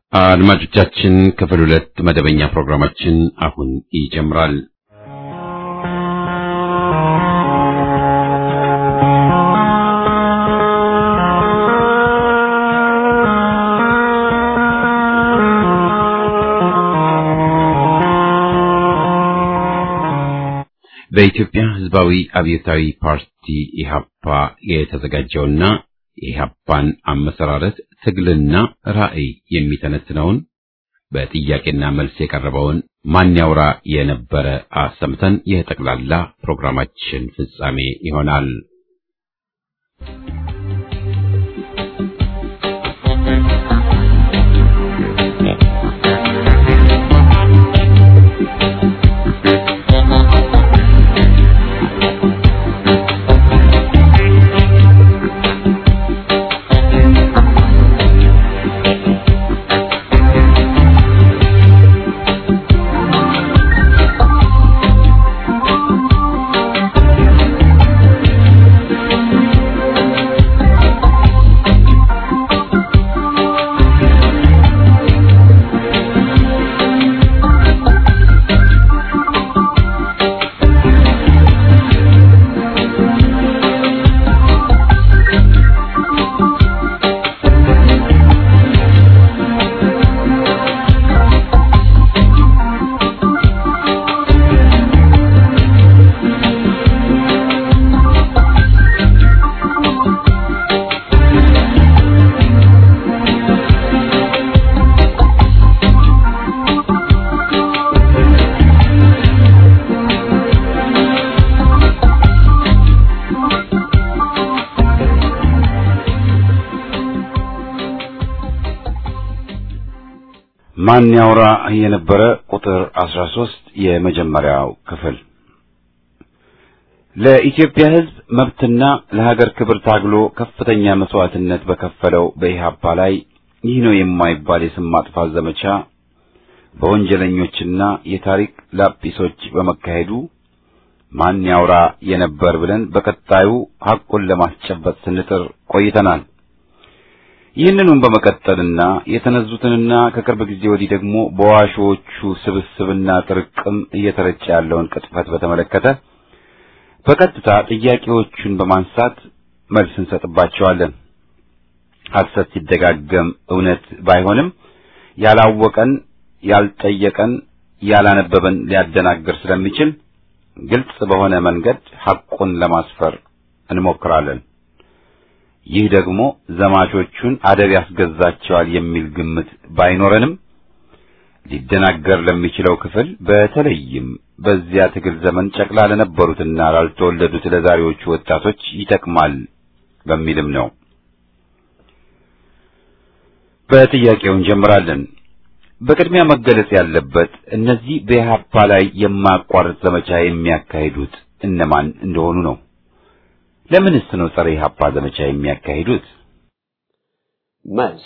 አድማጮቻችን ክፍል ሁለት መደበኛ ፕሮግራማችን አሁን ይጀምራል። በኢትዮጵያ ሕዝባዊ አብዮታዊ ፓርቲ ኢህአፓ የተዘጋጀውና የኢህአፓን አመሰራረት ትግልና ራዕይ የሚተነትነውን በጥያቄና መልስ የቀረበውን ማን ያውራ የነበረ አሰምተን የጠቅላላ ፕሮግራማችን ፍጻሜ ይሆናል። ማን ያውራ የነበረ ቁጥር 13 የመጀመሪያው ክፍል ለኢትዮጵያ ሕዝብ መብትና ለሀገር ክብር ታግሎ ከፍተኛ መስዋዕትነት በከፈለው በኢህአፓ ላይ ይህ ነው የማይባል የስም ማጥፋት ዘመቻ በወንጀለኞችና የታሪክ ላጲሶች በመካሄዱ ማን ያውራ የነበር ብለን በቀጣዩ ሐቁን ለማስጨበጥ ስንጥር ቆይተናል። ይህንኑም በመቀጠልና የተነዙትንና ከቅርብ ጊዜ ወዲህ ደግሞ በዋሾቹ ስብስብና ጥርቅም እየተረጨ ያለውን ቅጥፈት በተመለከተ በቀጥታ ጥያቄዎቹን በማንሳት መልስ እንሰጥባቸዋለን። ሐሰት ሲደጋገም እውነት ባይሆንም ያላወቀን፣ ያልጠየቀን፣ ያላነበበን ሊያደናግር ስለሚችል ግልጽ በሆነ መንገድ ሐቁን ለማስፈር እንሞክራለን። ይህ ደግሞ ዘማቾቹን አደብ ያስገዛቸዋል የሚል ግምት ባይኖረንም ሊደናገር ለሚችለው ክፍል በተለይም በዚያ ትግል ዘመን ጨቅላ ለነበሩትና ላልተወለዱት ለዛሬዎቹ ወጣቶች ይጠቅማል በሚልም ነው። በጥያቄው እንጀምራለን። በቅድሚያ መገለጽ ያለበት እነዚህ በኢህአፓ ላይ የማያቋርጥ ዘመቻ የሚያካሂዱት እነማን እንደሆኑ ነው። ለምንስ ነው ጸረ ኢህአፓ ዘመቻ የሚያካሂዱት? መልስ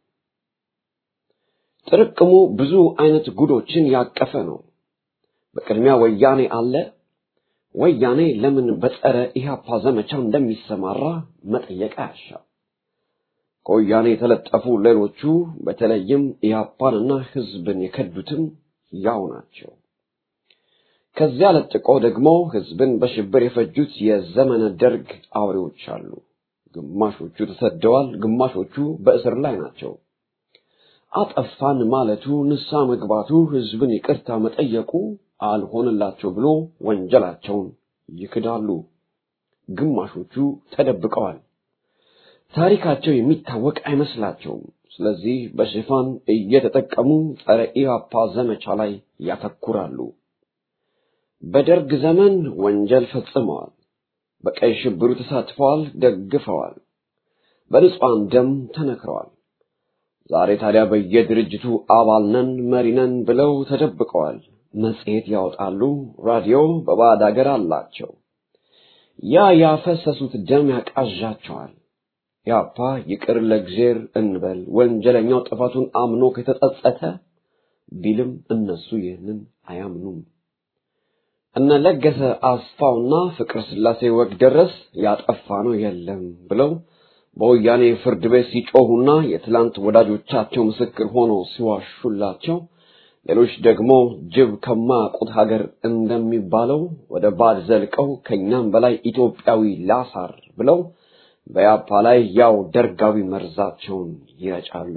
ጥርቅሙ ብዙ አይነት ጉዶችን ያቀፈ ነው። በቅድሚያ ወያኔ አለ። ወያኔ ለምን በጸረ ኢህአፓ ዘመቻ እንደሚሰማራ መጠየቅ አያሻም። ከወያኔ የተለጠፉ ሌሎቹ በተለይም ኢህአፓንና ህዝብን የከዱትም ያው ናቸው። ከዚያ ለጥቆ ደግሞ ህዝብን በሽብር የፈጁት የዘመነ ደርግ አውሬዎች አሉ። ግማሾቹ ተሰደዋል፣ ግማሾቹ በእስር ላይ ናቸው። አጠፋን ማለቱ፣ ንሳ መግባቱ፣ ህዝብን ይቅርታ መጠየቁ አልሆንላቸው ብሎ ወንጀላቸውን ይክዳሉ። ግማሾቹ ተደብቀዋል። ታሪካቸው የሚታወቅ አይመስላቸውም። ስለዚህ በሽፋን እየተጠቀሙ ጸረ ኢህአፓ ዘመቻ ላይ ያተኩራሉ። በደርግ ዘመን ወንጀል ፈጽመዋል። በቀይ ሽብሩ ተሳትፈዋል፣ ደግፈዋል። በንጹሐን ደም ተነክረዋል። ዛሬ ታዲያ በየድርጅቱ አባል ነን መሪ ነን ብለው ተደብቀዋል። መጽሔት ያወጣሉ፣ ራዲዮ በባዕድ አገር አላቸው። ያ ያፈሰሱት ደም ያቃዣቸዋል። ያፓ ይቅር ለእግዜር እንበል ወንጀለኛው ጥፋቱን አምኖ ከተጸጸተ ቢልም እነሱ ይህንን አያምኑም። እነ ለገሰ አስፋውና ፍቅረ ስላሴ ወግ ደረስ ያጠፋ ነው የለም ብለው በወያኔ ፍርድ ቤት ሲጮሁና የትላንት ወዳጆቻቸው ምስክር ሆነው ሲዋሹላቸው ሌሎች ደግሞ ጅብ ከማያውቁት ሀገር እንደሚባለው ወደ ባድ ዘልቀው ከኛም በላይ ኢትዮጵያዊ ላሳር ብለው በያፓ ላይ ያው ደርጋዊ መርዛቸውን ይረጫሉ።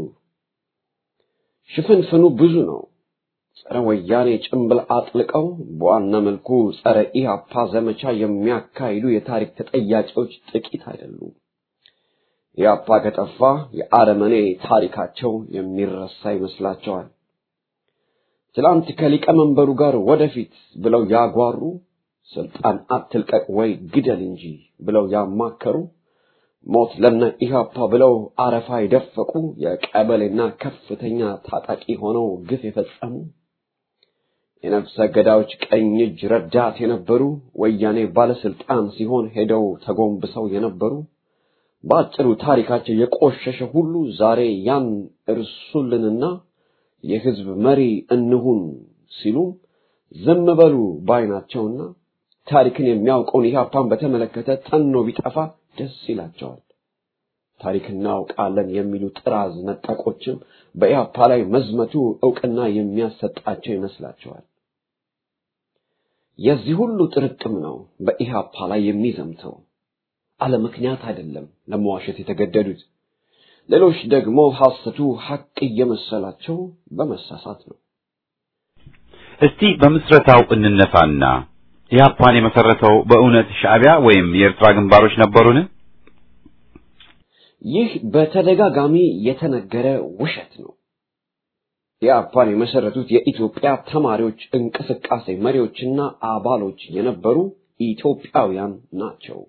ሽፍንፍኑ ብዙ ነው። ጸረ ወያኔ ጭንብል አጥልቀው በዋና መልኩ ጸረ ኢህአፓ ዘመቻ የሚያካሂዱ የታሪክ ተጠያቂዎች ጥቂት አይደሉም። ኢህአፓ ከጠፋ የአረመኔ ታሪካቸው የሚረሳ ይመስላቸዋል። ትላንት ከሊቀመንበሩ ጋር ወደፊት ብለው ያጓሩ፣ ስልጣን አትልቀቅ ወይ ግደል እንጂ ብለው ያማከሩ፣ ሞት ለነ ኢህአፓ ብለው አረፋ የደፈቁ የቀበሌና ከፍተኛ ታጣቂ ሆነው ግፍ የፈጸሙ የነፍሰ ገዳዮች ቀኝ እጅ ረዳት የነበሩ ወያኔ ባለስልጣን ሲሆን ሄደው ተጎንብሰው የነበሩ በአጭሩ ታሪካቸው የቆሸሸ ሁሉ ዛሬ ያን እርሱልንና የህዝብ መሪ እንሁን ሲሉ ዝም በሉ ባይናቸውና ታሪክን የሚያውቀውን ኢህአፓን በተመለከተ ተኖ ቢጠፋ ደስ ይላቸዋል። ታሪክ እናውቃለን የሚሉ ጥራዝ ነጠቆችም በኢህአፓ ላይ መዝመቱ እውቅና የሚያሰጣቸው ይመስላቸዋል። የዚህ ሁሉ ጥርቅም ነው በኢህአፓ ላይ የሚዘምተው። አለ ምክንያት አይደለም ለመዋሸት የተገደዱት። ሌሎች ደግሞ ሐሰቱ ሐቅ እየመሰላቸው በመሳሳት ነው። እስቲ በምስረታው እንነሳና ኢህአፓን የመሰረተው በእውነት ሻዕቢያ ወይም የኤርትራ ግንባሮች ነበሩን? ይህ በተደጋጋሚ የተነገረ ውሸት ነው። ኢህአፓን የመሰረቱት የኢትዮጵያ ተማሪዎች እንቅስቃሴ መሪዎችና አባሎች የነበሩ ኢትዮጵያውያን ናቸው።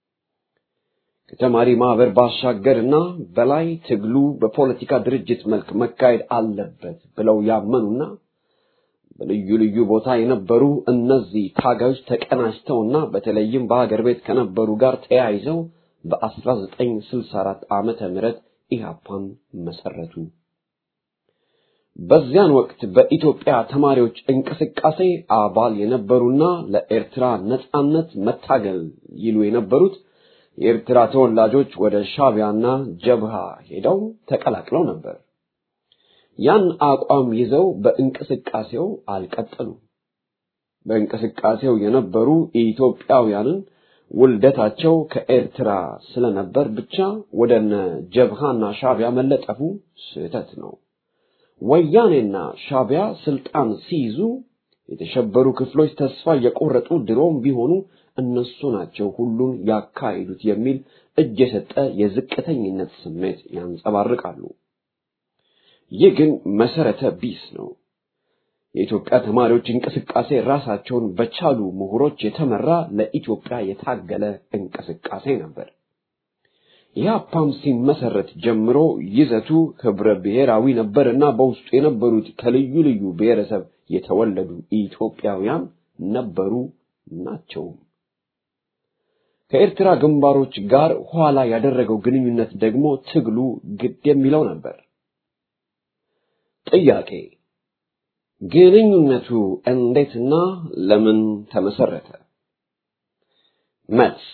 ከተማሪ ማህበር ባሻገርና በላይ ትግሉ በፖለቲካ ድርጅት መልክ መካሄድ አለበት ብለው ያመኑና በልዩ ልዩ ቦታ የነበሩ እነዚህ ታጋዮች ተቀናጅተውና በተለይም በሀገር ቤት ከነበሩ ጋር ተያይዘው በ1964 ዓመተ ምህረት ኢህአፓን መሰረቱ። በዚያን ወቅት በኢትዮጵያ ተማሪዎች እንቅስቃሴ አባል የነበሩና ለኤርትራ ነጻነት መታገል ይሉ የነበሩት የኤርትራ ተወላጆች ወደ ሻቢያና ጀብሃ ሄደው ተቀላቅለው ነበር። ያን አቋም ይዘው በእንቅስቃሴው አልቀጠሉም። በእንቅስቃሴው የነበሩ ኢትዮጵያውያንን ውልደታቸው ከኤርትራ ስለነበር ብቻ ወደነ ጀብሃና ሻቢያ መለጠፉ ስህተት ነው። ወያኔና ሻቢያ ስልጣን ሲይዙ የተሸበሩ ክፍሎች ተስፋ የቆረጡ ድሮም ቢሆኑ እነሱ ናቸው ሁሉን ያካሂዱት የሚል እጅ የሰጠ የዝቅተኝነት ስሜት ያንጸባርቃሉ። ይህ ግን መሰረተ ቢስ ነው። የኢትዮጵያ ተማሪዎች እንቅስቃሴ ራሳቸውን በቻሉ ምሁሮች የተመራ ለኢትዮጵያ የታገለ እንቅስቃሴ ነበር። ኢህአፓም ሲመሰረት ጀምሮ ይዘቱ ህብረ ብሔራዊ ነበርና በውስጡ የነበሩት ከልዩ ልዩ ብሔረሰብ የተወለዱ ኢትዮጵያውያን ነበሩ ናቸውም። ከኤርትራ ግንባሮች ጋር ኋላ ያደረገው ግንኙነት ደግሞ ትግሉ ግድ የሚለው ነበር። ጥያቄ ግንኙነቱ እንዴትና ለምን ተመሰረተ? መልስ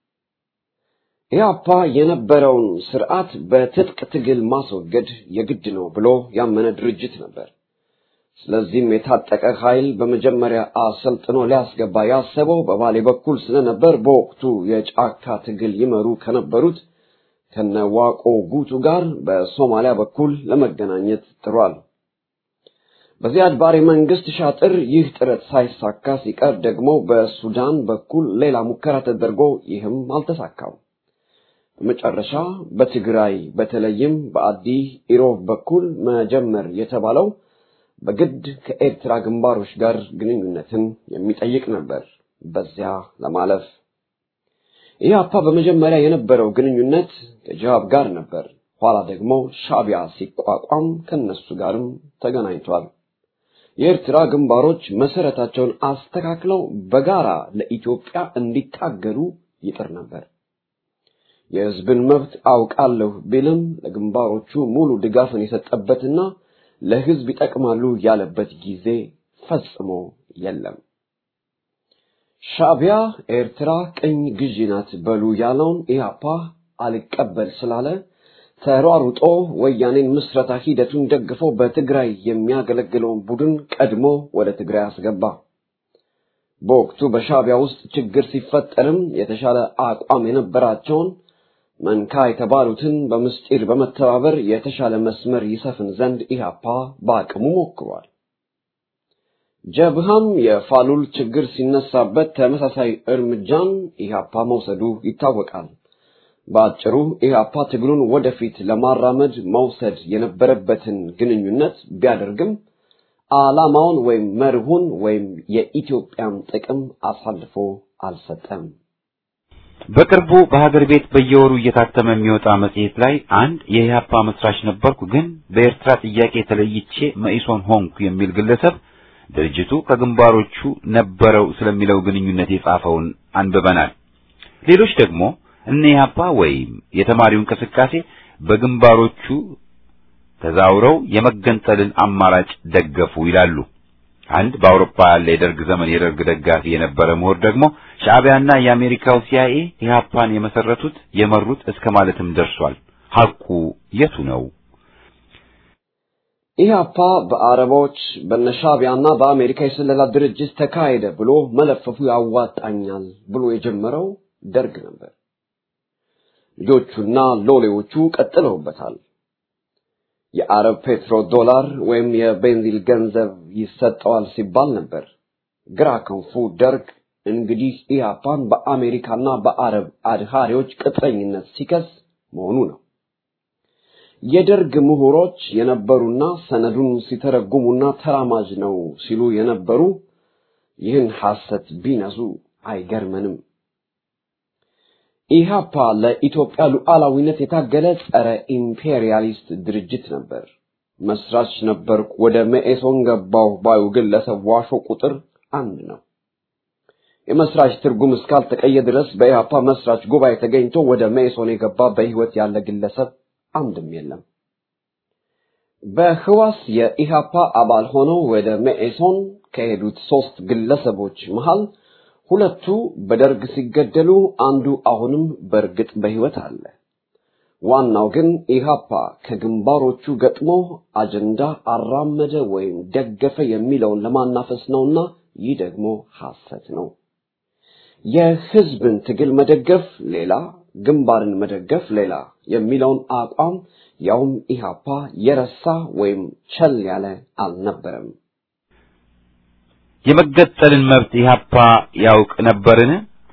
ኢህአፓ የነበረውን ስርዓት በትጥቅ ትግል ማስወገድ የግድ ነው ብሎ ያመነ ድርጅት ነበር። ስለዚህም የታጠቀ ኃይል በመጀመሪያ አሰልጥኖ ሊያስገባ ያሰበው በባሌ በኩል ስለነበር በወቅቱ የጫካ ትግል ይመሩ ከነበሩት ከነዋቆ ጉቱ ጋር በሶማሊያ በኩል ለመገናኘት ጥሯል። በዚያድ ባሬ መንግስት ሻጥር ይህ ጥረት ሳይሳካ ሲቀር ደግሞ በሱዳን በኩል ሌላ ሙከራ ተደርጎ ይህም አልተሳካም። በመጨረሻ በትግራይ በተለይም በአዲ ኢሮብ በኩል መጀመር የተባለው በግድ ከኤርትራ ግንባሮች ጋር ግንኙነትን የሚጠይቅ ነበር። በዚያ ለማለፍ ኢህአፓ በመጀመሪያ የነበረው ግንኙነት ከጅሃብ ጋር ነበር። ኋላ ደግሞ ሻቢያ ሲቋቋም ከነሱ ጋርም ተገናኝቷል። የኤርትራ ግንባሮች መሰረታቸውን አስተካክለው በጋራ ለኢትዮጵያ እንዲታገሉ ይጥር ነበር። የህዝብን መብት አውቃለሁ ቢልም ለግንባሮቹ ሙሉ ድጋፍን የሰጠበትና ለህዝብ ይጠቅማሉ ያለበት ጊዜ ፈጽሞ የለም። ሻቢያ ኤርትራ ቅኝ ግዢ ናት በሉ ያለውን ኢህአፓ አልቀበል ስላለ ተሯሩጦ ወያኔን ምስረታ ሂደቱን ደግፎ በትግራይ የሚያገለግለውን ቡድን ቀድሞ ወደ ትግራይ አስገባ። በወቅቱ በሻዕቢያ ውስጥ ችግር ሲፈጠርም የተሻለ አቋም የነበራቸውን መንካ የተባሉትን በምስጢር በመተባበር የተሻለ መስመር ይሰፍን ዘንድ ኢህአፓ በአቅሙ ሞክሯል። ጀብሃም የፋሉል ችግር ሲነሳበት ተመሳሳይ እርምጃን ኢህአፓ መውሰዱ ይታወቃል። በአጭሩ ኢህአፓ ትግሉን ወደፊት ለማራመድ መውሰድ የነበረበትን ግንኙነት ቢያደርግም ዓላማውን ወይም መርሁን ወይም የኢትዮጵያን ጥቅም አሳልፎ አልሰጠም። በቅርቡ በሀገር ቤት በየወሩ እየታተመ የሚወጣ መጽሔት ላይ አንድ የኢህአፓ መስራች ነበርኩ፣ ግን በኤርትራ ጥያቄ ተለይቼ መኢሶን ሆንኩ የሚል ግለሰብ ድርጅቱ ከግንባሮቹ ነበረው ስለሚለው ግንኙነት የጻፈውን አንብበናል። ሌሎች ደግሞ እነ ኢህአፓ ወይም የተማሪው እንቅስቃሴ በግንባሮቹ ተዛውረው የመገንጠልን አማራጭ ደገፉ ይላሉ። አንድ በአውሮፓ ያለ የደርግ ዘመን የደርግ ደጋፊ የነበረ ምሁር ደግሞ ሻዕቢያና የአሜሪካው ሲአይኤ ኢህአፓን የመሰረቱት የመሩት እስከ ማለትም ደርሷል። ሐቁ የቱ ነው? ኢህአፓ በአረቦች በነሻዕቢያና በአሜሪካ የስለላ ድርጅት ተካሄደ ብሎ መለፈፉ ያዋጣኛል ብሎ የጀመረው ደርግ ነበር። ልጆቹና ሎሌዎቹ ቀጥለውበታል። የአረብ ፔትሮ ዶላር ወይም የቤንዚል ገንዘብ ይሰጠዋል ሲባል ነበር። ግራ ክንፉ ደርግ እንግዲህ ኢህአፓን በአሜሪካና በአረብ አድሃሪዎች ቅጥረኝነት ሲከስ መሆኑ ነው። የደርግ ምሁሮች የነበሩና ሰነዱን ሲተረጉሙና ተራማጅ ነው ሲሉ የነበሩ ይህን ሐሰት ቢነሱ አይገርመንም። ኢህአፓ ለኢትዮጵያ ሉዓላዊነት የታገለ ጸረ ኢምፔሪያሊስት ድርጅት ነበር። መስራች ነበርኩ፣ ወደ መኢሶን ገባሁ ባዩ ግለሰብ ዋሾ ቁጥር አንድ ነው። የመስራች ትርጉም እስካልተቀየ ድረስ በኢህአፓ መስራች ጉባኤ ተገኝቶ ወደ መኢሶን የገባ በህይወት ያለ ግለሰብ አንድም የለም። በህዋስ የኢህአፓ አባል ሆነው ወደ መኢሶን ከሄዱት ሶስት ግለሰቦች መሃል ሁለቱ በደርግ ሲገደሉ አንዱ አሁንም በእርግጥ በህይወት አለ። ዋናው ግን ኢህአፓ ከግንባሮቹ ገጥሞ አጀንዳ አራመደ ወይም ደገፈ የሚለውን ለማናፈስ ነውና ይህ ደግሞ ሐሰት ነው። የህዝብን ትግል መደገፍ ሌላ፣ ግንባርን መደገፍ ሌላ የሚለውን አቋም ያውም ኢህአፓ የረሳ ወይም ቸል ያለ አልነበረም። የመገጠልን መብት ኢህአፓ ያውቅ ነበርን?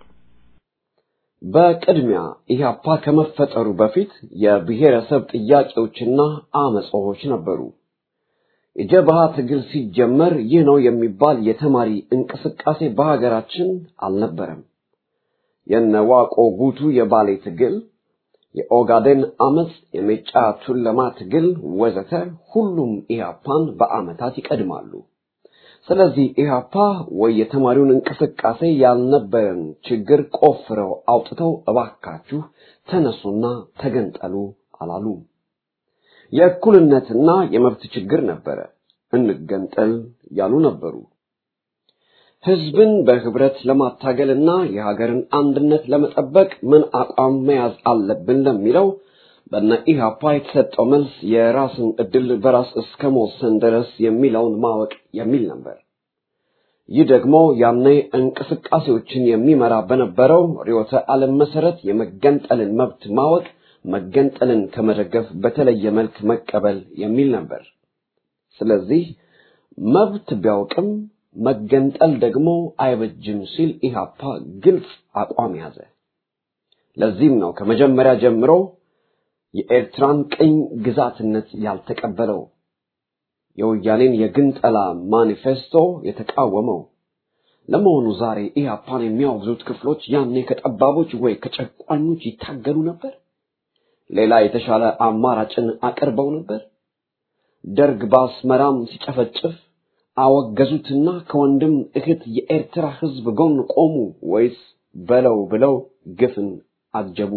በቅድሚያ ኢህአፓ ከመፈጠሩ በፊት የብሔረሰብ ጥያቄዎችና አመጾች ነበሩ። የጀብሃ ትግል ሲጀመር ይህ ነው የሚባል የተማሪ እንቅስቃሴ በሀገራችን አልነበረም። የነዋቆ ጉቱ የባሌ ትግል፣ የኦጋዴን አመፅ፣ የሜጫ ቱለማ ትግል ወዘተ ሁሉም ኢህአፓን በአመታት ይቀድማሉ። ስለዚህ ኢህአፓ ወይ የተማሪውን እንቅስቃሴ ያልነበረን ችግር ቆፍረው አውጥተው እባካችሁ ተነሱና ተገንጠሉ አላሉ። የእኩልነትና የመብት ችግር ነበረ፣ እንገንጠል ያሉ ነበሩ። ህዝብን በህብረት ለማታገልና የሀገርን አንድነት ለመጠበቅ ምን አቋም መያዝ አለብን ለሚለው በነ ኢህአፓ የተሰጠው መልስ የራስን እድል በራስ እስከ መወሰን ድረስ የሚለውን ማወቅ የሚል ነበር። ይህ ደግሞ ያኔ እንቅስቃሴዎችን የሚመራ በነበረው ርዕዮተ ዓለም መሰረት የመገንጠልን መብት ማወቅ መገንጠልን ከመደገፍ በተለየ መልክ መቀበል የሚል ነበር። ስለዚህ መብት ቢያውቅም መገንጠል ደግሞ አይበጅም ሲል ኢህአፓ ግልጽ አቋም ያዘ። ለዚህም ነው ከመጀመሪያ ጀምሮ የኤርትራን ቅኝ ግዛትነት ያልተቀበለው የወያኔን የግንጠላ ማኒፌስቶ የተቃወመው። ለመሆኑ ዛሬ ኢህአፓን የሚያወግዙት ክፍሎች ያኔ ከጠባቦች ወይ ከጨቋኞች ይታገሉ ነበር? ሌላ የተሻለ አማራጭን አቅርበው ነበር? ደርግ በአስመራም ሲጨፈጭፍ አወገዙትና ከወንድም እህት የኤርትራ ህዝብ ጎን ቆሙ ወይስ በለው ብለው ግፍን አጀቡ?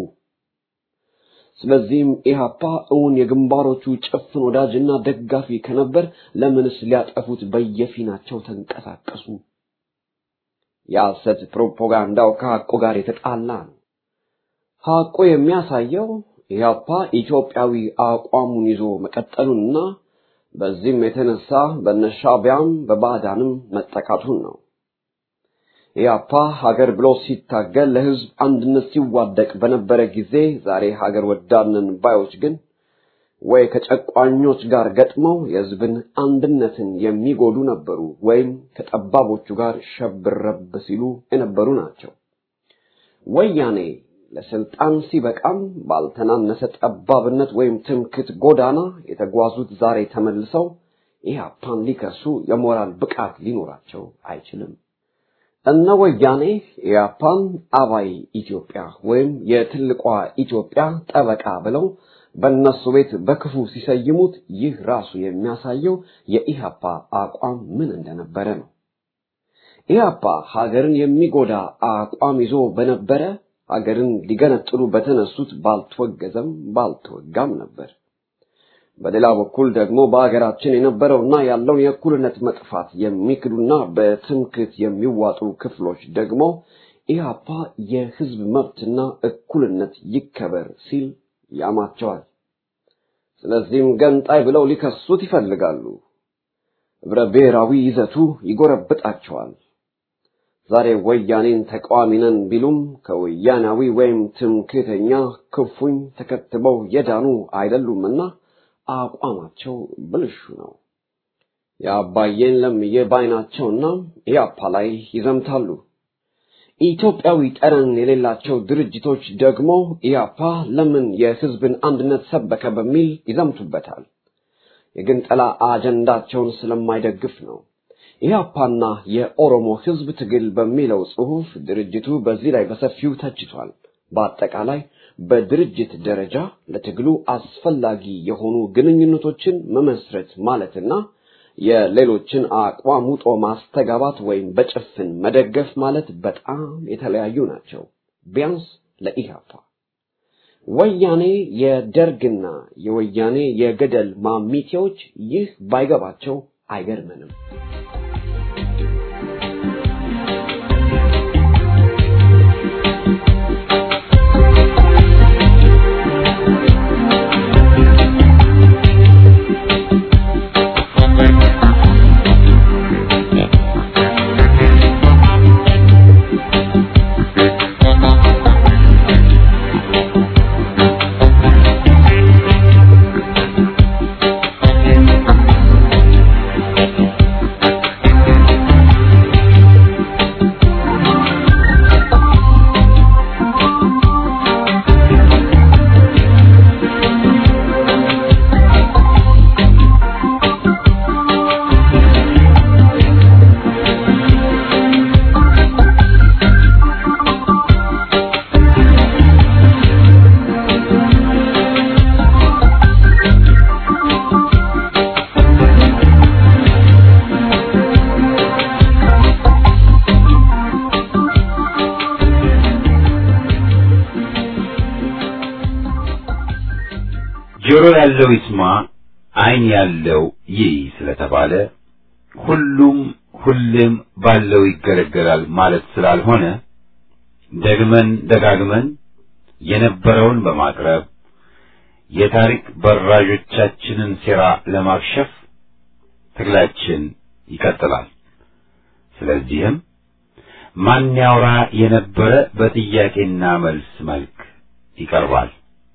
ስለዚህም ኢህአፓ እውን የግንባሮቹ ጭፍን ወዳጅና ደጋፊ ከነበር ለምንስ ሊያጠፉት በየፊናቸው ተንቀሳቀሱ? የሐሰት ፕሮፓጋንዳው ከሐቁ ጋር የተጣላ ነው። ሐቁ የሚያሳየው ኢህአፓ ኢትዮጵያዊ አቋሙን ይዞ መቀጠሉንና በዚህም የተነሳ በነሻቢያም በባዕዳንም መጠቃቱን ነው። ኢህአፓ ሀገር ብሎ ሲታገል ለህዝብ አንድነት ሲዋደቅ በነበረ ጊዜ ዛሬ ሀገር ወዳድነን ባዮች ግን ወይ ከጨቋኞች ጋር ገጥመው የህዝብን አንድነትን የሚጎዱ ነበሩ፣ ወይም ከጠባቦቹ ጋር ሸብረብ ሲሉ የነበሩ ናቸው። ወያኔ ለስልጣን ሲበቃም ባልተናነሰ ጠባብነት ወይም ትምክት ጎዳና የተጓዙት ዛሬ ተመልሰው ኢህአፓን ሊከሱ የሞራል ብቃት ሊኖራቸው አይችልም። እነ ወያኔ ኢህአፓን አባይ ኢትዮጵያ ወይም የትልቋ ኢትዮጵያ ጠበቃ ብለው በእነሱ ቤት በክፉ ሲሰይሙት ይህ ራሱ የሚያሳየው የኢህአፓ አቋም ምን እንደነበረ ነው። ኢህአፓ ሀገርን የሚጎዳ አቋም ይዞ በነበረ ሀገርን ሊገነጥሉ በተነሱት ባልተወገዘም ባልተወጋም ነበር። በሌላ በኩል ደግሞ በሀገራችን የነበረውና ያለውን የእኩልነት መጥፋት የሚክዱና በትምክት የሚዋጡ ክፍሎች ደግሞ ኢህአፓ የህዝብ መብትና እኩልነት ይከበር ሲል ያማቸዋል። ስለዚህም ገንጣይ ብለው ሊከሱት ይፈልጋሉ። ህብረ ብሔራዊ ይዘቱ ይጎረብጣቸዋል። ዛሬ ወያኔን ተቃዋሚ ነን ቢሉም ከወያናዊ ወይም ትምክህተኛ ክፉኝ ተከትበው የዳኑ አይደሉምና አቋማቸው ብልሹ ነው። የአባዬን ለምዬ ባይናቸውና ኢያፓ ላይ ይዘምታሉ። ኢትዮጵያዊ ጠረን የሌላቸው ድርጅቶች ደግሞ ኢያፓ ለምን የህዝብን አንድነት ሰበከ በሚል ይዘምቱበታል። የግንጠላ አጀንዳቸውን ስለማይደግፍ ነው። ኢህአፓና የኦሮሞ ህዝብ ትግል በሚለው ጽሑፍ ድርጅቱ በዚህ ላይ በሰፊው ተችቷል። በአጠቃላይ በድርጅት ደረጃ ለትግሉ አስፈላጊ የሆኑ ግንኙነቶችን መመስረት ማለትና የሌሎችን አቋም ውጦ ማስተጋባት ወይም በጭፍን መደገፍ ማለት በጣም የተለያዩ ናቸው። ቢያንስ ለኢህአፓ ወያኔ የደርግና የወያኔ የገደል ማሚቴዎች ይህ ባይገባቸው አይገርመንም። ጆሮ ያለው ይስማ፣ ዓይን ያለው ይይ ስለተባለ ሁሉም ሁሌም ባለው ይገለገላል ማለት ስላልሆነ ደግመን ደጋግመን የነበረውን በማቅረብ የታሪክ በራዦቻችንን ሴራ ለማክሸፍ ትግላችን ይቀጥላል። ስለዚህም ማን ያውራ የነበረ በጥያቄና መልስ መልክ ይቀርባል።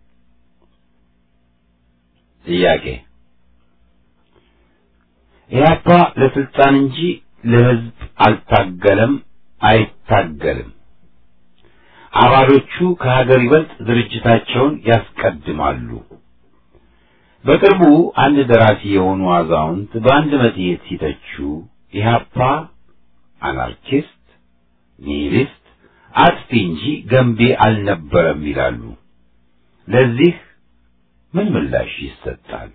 ጥያቄ ኢህአፓ ለስልጣን እንጂ ለሕዝብ አልታገለም፣ አይታገልም። አባሎቹ ከሀገር ይበልጥ ድርጅታቸውን ያስቀድማሉ። በቅርቡ አንድ ደራሲ የሆኑ አዛውንት በአንድ መጽሔት ሲተቹ ኢህአፓ አናርኪስት፣ ኒሂሊስት፣ አጥፊ እንጂ ገንቢ አልነበረም ይላሉ። ለዚህ ምን ምላሽ ይሰጣል?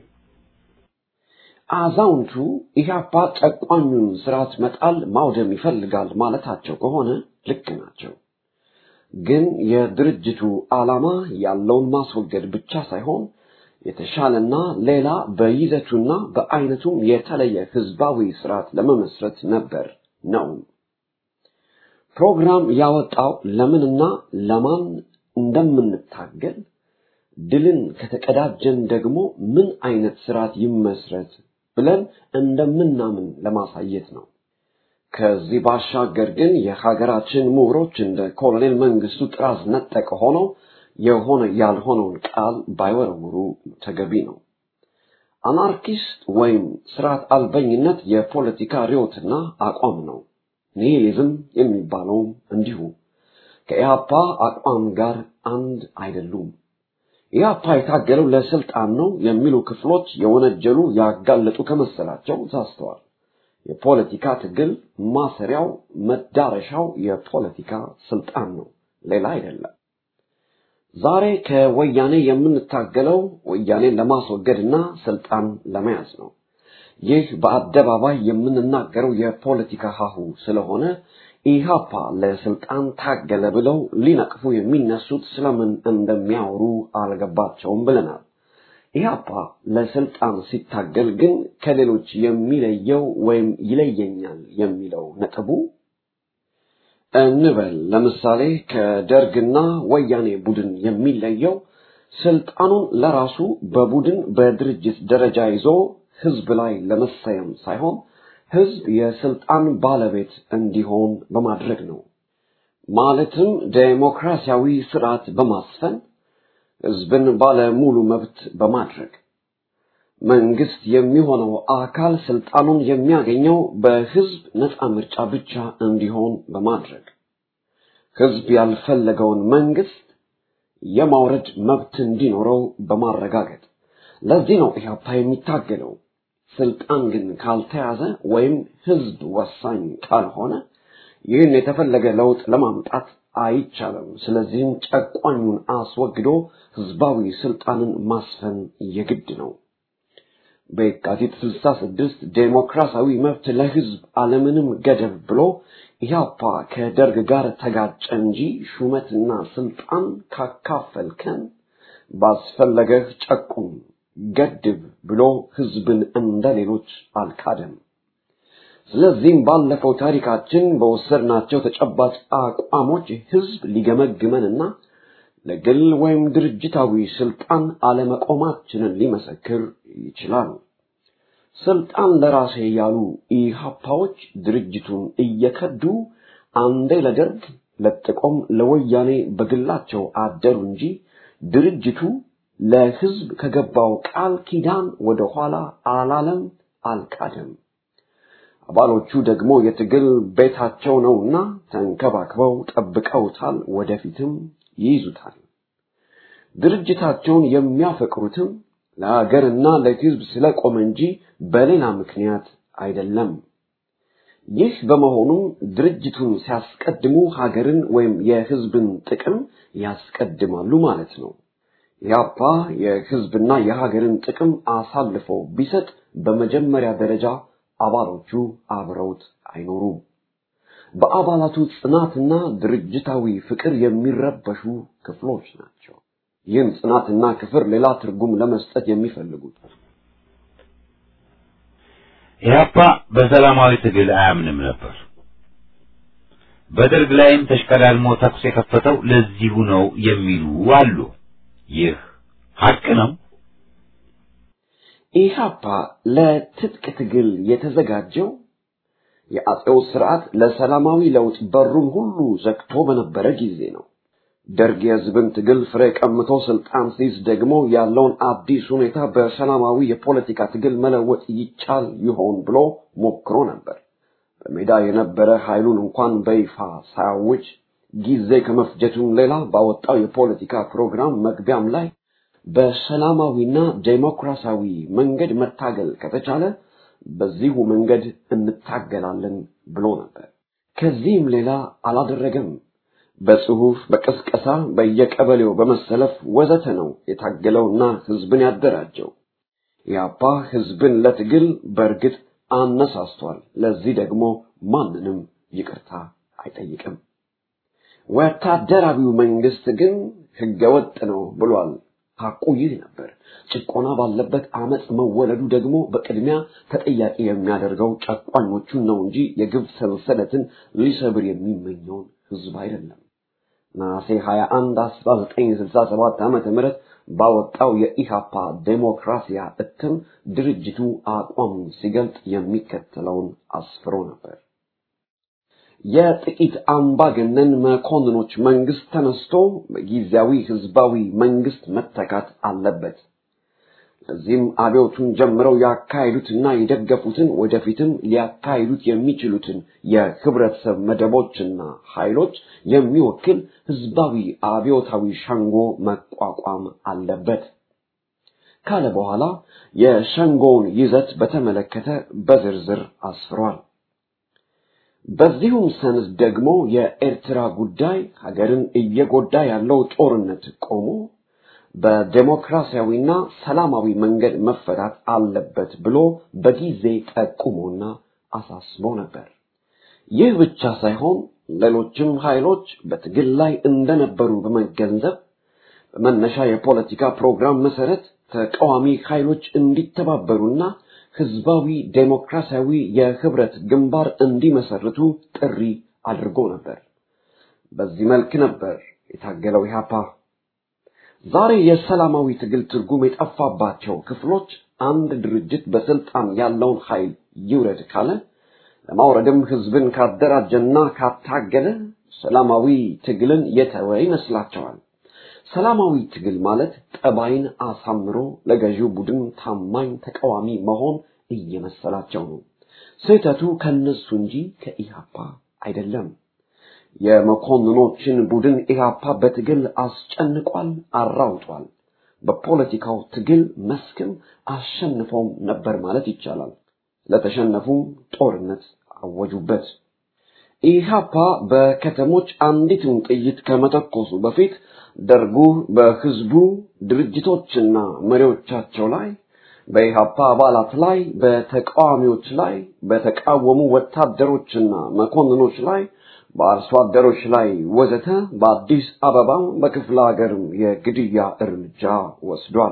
አዛውንቱ ኢህአፓ ጨቋኙን ስርዓት መጣል ማውደም ይፈልጋል ማለታቸው ከሆነ ልክ ናቸው። ግን የድርጅቱ ዓላማ ያለውን ማስወገድ ብቻ ሳይሆን የተሻለና ሌላ በይዘቱና በአይነቱም የተለየ ህዝባዊ ስርዓት ለመመስረት ነበር ነው። ፕሮግራም ያወጣው ለምንና ለማን እንደምንታገል ድልን ከተቀዳጀን ደግሞ ምን አይነት ስርዓት ይመስረት ብለን እንደምናምን ለማሳየት ነው። ከዚህ ባሻገር ግን የሀገራችን ምሁሮች እንደ ኮሎኔል መንግስቱ ጥራዝ ነጠቅ ሆነው የሆነ ያልሆነውን ቃል ባይወረውሩ ተገቢ ነው። አናርኪስት ወይም ስርዓት አልበኝነት የፖለቲካ ርዮትና አቋም ነው። ኒሂሊዝም የሚባለውም እንዲሁ ከኢህአፓ አቋም ጋር አንድ አይደሉም። ኢህአፓ የታገለው ለስልጣን ነው የሚሉ ክፍሎች የወነጀሉ ያጋለጡ ከመሰላቸው ሳስተዋል። የፖለቲካ ትግል ማሰሪያው መዳረሻው የፖለቲካ ስልጣን ነው፣ ሌላ አይደለም። ዛሬ ከወያኔ የምንታገለው ወያኔን ለማስወገድና ስልጣን ለመያዝ ነው። ይህ በአደባባይ የምንናገረው የፖለቲካ ሀሁ ስለሆነ ኢህአፓ ለስልጣን ታገለ ብለው ሊነቅፉ የሚነሱት ስለምን እንደሚያወሩ አልገባቸውም ብለናል። ኢህአፓ ለስልጣን ሲታገል ግን ከሌሎች የሚለየው ወይም ይለየኛል የሚለው ነጥቡ እንበል ለምሳሌ ከደርግና ወያኔ ቡድን የሚለየው ስልጣኑን ለራሱ በቡድን በድርጅት ደረጃ ይዞ ህዝብ ላይ ለመሰየም ሳይሆን ህዝብ የስልጣን ባለቤት እንዲሆን በማድረግ ነው። ማለትም ዴሞክራሲያዊ ስርዓት በማስፈን ህዝብን ባለ ሙሉ መብት በማድረግ መንግስት የሚሆነው አካል ስልጣኑን የሚያገኘው በህዝብ ነፃ ምርጫ ብቻ እንዲሆን በማድረግ ህዝብ ያልፈለገውን መንግስት የማውረድ መብት እንዲኖረው በማረጋገጥ ለዚህ ነው ኢህአፓ የሚታገለው። ስልጣን ግን ካልተያዘ ወይም ህዝብ ወሳኝ ካልሆነ ይህን የተፈለገ ለውጥ ለማምጣት አይቻልም። ስለዚህም ጨቋኙን አስወግዶ ህዝባዊ ስልጣንን ማስፈን የግድ ነው። በየካቲት 66 ዴሞክራሲያዊ መብት ለህዝብ አለምንም ገደብ ብሎ ኢህአፓ ከደርግ ጋር ተጋጨ እንጂ ሹመትና ስልጣን ካካፈልከን ባስፈለገህ ጨቁም ገድብ ብሎ ህዝብን እንደ ሌሎች አልካደም። ስለዚህም ባለፈው ታሪካችን በወሰድናቸው ተጨባጭ አቋሞች ህዝብ ሊገመግመንና ለግል ወይም ድርጅታዊ ስልጣን አለመቆማችንን ሊመሰክር ይችላል። ስልጣን ለራሴ ያሉ ኢህአፓዎች ድርጅቱን እየከዱ አንዴ ለደርግ ለጥቆም ለወያኔ በግላቸው አደሩ እንጂ ድርጅቱ ለህዝብ ከገባው ቃል ኪዳን ወደ ኋላ አላለም፣ አልካደም። አባሎቹ ደግሞ የትግል ቤታቸው ነውና ተንከባክበው ጠብቀውታል፣ ወደፊትም ይይዙታል። ድርጅታቸውን የሚያፈቅሩትም ለሀገርና ለህዝብ ስለቆመ እንጂ በሌላ ምክንያት አይደለም። ይህ በመሆኑ ድርጅቱን ሲያስቀድሙ ሀገርን ወይም የህዝብን ጥቅም ያስቀድማሉ ማለት ነው። ያፓ የህዝብና የሀገርን ጥቅም አሳልፎ ቢሰጥ በመጀመሪያ ደረጃ አባሎቹ አብረውት አይኖሩም። በአባላቱ ጽናትና ድርጅታዊ ፍቅር የሚረበሹ ክፍሎች ናቸው። ይህን ጽናትና ክፍር ሌላ ትርጉም ለመስጠት የሚፈልጉት ኢህአፓ በሰላማዊ ትግል አያምንም ነበር። በደርግ ላይም ተሽቀዳድሞ ተኩስ የከፈተው ለዚሁ ነው የሚሉ አሉ። ይህ ሀቅ ነው። ኢህአፓ ለትጥቅ ትግል የተዘጋጀው የአጼው ስርዓት ለሰላማዊ ለውጥ በሩን ሁሉ ዘግቶ በነበረ ጊዜ ነው። ደርግ የህዝብን ትግል ፍሬ ቀምቶ ስልጣን ሲይዝ ደግሞ ያለውን አዲስ ሁኔታ በሰላማዊ የፖለቲካ ትግል መለወጥ ይቻል ይሆን ብሎ ሞክሮ ነበር። በሜዳ የነበረ ኃይሉን እንኳን በይፋ ሳያውጅ ጊዜ ከመፍጀቱም ሌላ ባወጣው የፖለቲካ ፕሮግራም መግቢያም ላይ በሰላማዊና ዴሞክራሲያዊ መንገድ መታገል ከተቻለ በዚሁ መንገድ እንታገላለን ብሎ ነበር። ከዚህም ሌላ አላደረገም። በጽሁፍ፣ በቅስቀሳ፣ በየቀበሌው በመሰለፍ ወዘተ ነው የታገለውና ህዝብን ያደራጀው። ያፓ ህዝብን ለትግል በእርግጥ አነሳስቷል። ለዚህ ደግሞ ማንንም ይቅርታ አይጠይቅም። ወታደራዊው መንግስት ግን ህገወጥ ነው ብሏል። ሐቁ ይህ ነበር። ጭቆና ባለበት አመፅ መወለዱ ደግሞ በቅድሚያ ተጠያቂ የሚያደርገው ጨቋኞቹን ነው እንጂ የግብ ሰንሰለትን ሊሰብር የሚመኘውን ህዝብ አይደለም። ነሐሴ 21 1967 ዓመተ ምህረት ባወጣው የኢሃፓ ዴሞክራሲያ እትም ድርጅቱ አቋሙን ሲገልጥ የሚከተለውን አስፍሮ ነበር። የጥቂት አምባገነን መኮንኖች መንግስት ተነስቶ በጊዜያዊ ህዝባዊ መንግስት መተካት አለበት። ለዚህም አብዮቱን ጀምረው ያካሄዱትና የደገፉትን ወደፊትም ሊያካሂዱት የሚችሉትን የህብረተሰብ መደቦችና ኃይሎች የሚወክል ህዝባዊ አብዮታዊ ሸንጎ መቋቋም አለበት ካለ በኋላ የሸንጎውን ይዘት በተመለከተ በዝርዝር አስፍሯል። በዚሁም ሰነድ ደግሞ የኤርትራ ጉዳይ ሀገርን እየጎዳ ያለው ጦርነት ቆሞ በዴሞክራሲያዊና ሰላማዊ መንገድ መፈታት አለበት ብሎ በጊዜ ጠቁሞና አሳስቦ ነበር። ይህ ብቻ ሳይሆን ሌሎችም ኃይሎች በትግል ላይ እንደነበሩ በመገንዘብ በመነሻ የፖለቲካ ፕሮግራም መሰረት ተቃዋሚ ኃይሎች እንዲተባበሩና ህዝባዊ ዴሞክራሲያዊ የህብረት ግንባር እንዲመሰርቱ ጥሪ አድርጎ ነበር። በዚህ መልክ ነበር የታገለው ኢህአፓ። ዛሬ የሰላማዊ ትግል ትርጉም የጠፋባቸው ክፍሎች አንድ ድርጅት በስልጣን ያለውን ኃይል ይውረድ ካለ ለማውረድም ህዝብን ካደራጀና ካታገለ ሰላማዊ ትግልን የተወ ይመስላቸዋል። ሰላማዊ ትግል ማለት ጠባይን አሳምሮ ለገዢው ቡድን ታማኝ ተቃዋሚ መሆን እየመሰላቸው ነው። ስህተቱ ከነሱ እንጂ ከኢህአፓ አይደለም። የመኮንኖችን ቡድን ኢህአፓ በትግል አስጨንቋል፣ አራውጧል። በፖለቲካው ትግል መስክም አሸንፈውም ነበር ማለት ይቻላል። ለተሸነፉም ጦርነት አወጁበት። ኢህአፓ በከተሞች አንዲትን ጥይት ከመተኮሱ በፊት ደርጉ በህዝቡ ድርጅቶችና መሪዎቻቸው ላይ በኢህአፓ አባላት ላይ በተቃዋሚዎች ላይ በተቃወሙ ወታደሮችና መኮንኖች ላይ በአርሶ አደሮች ላይ ወዘተ በአዲስ አበባ በክፍለ ሀገርም የግድያ እርምጃ ወስዷል።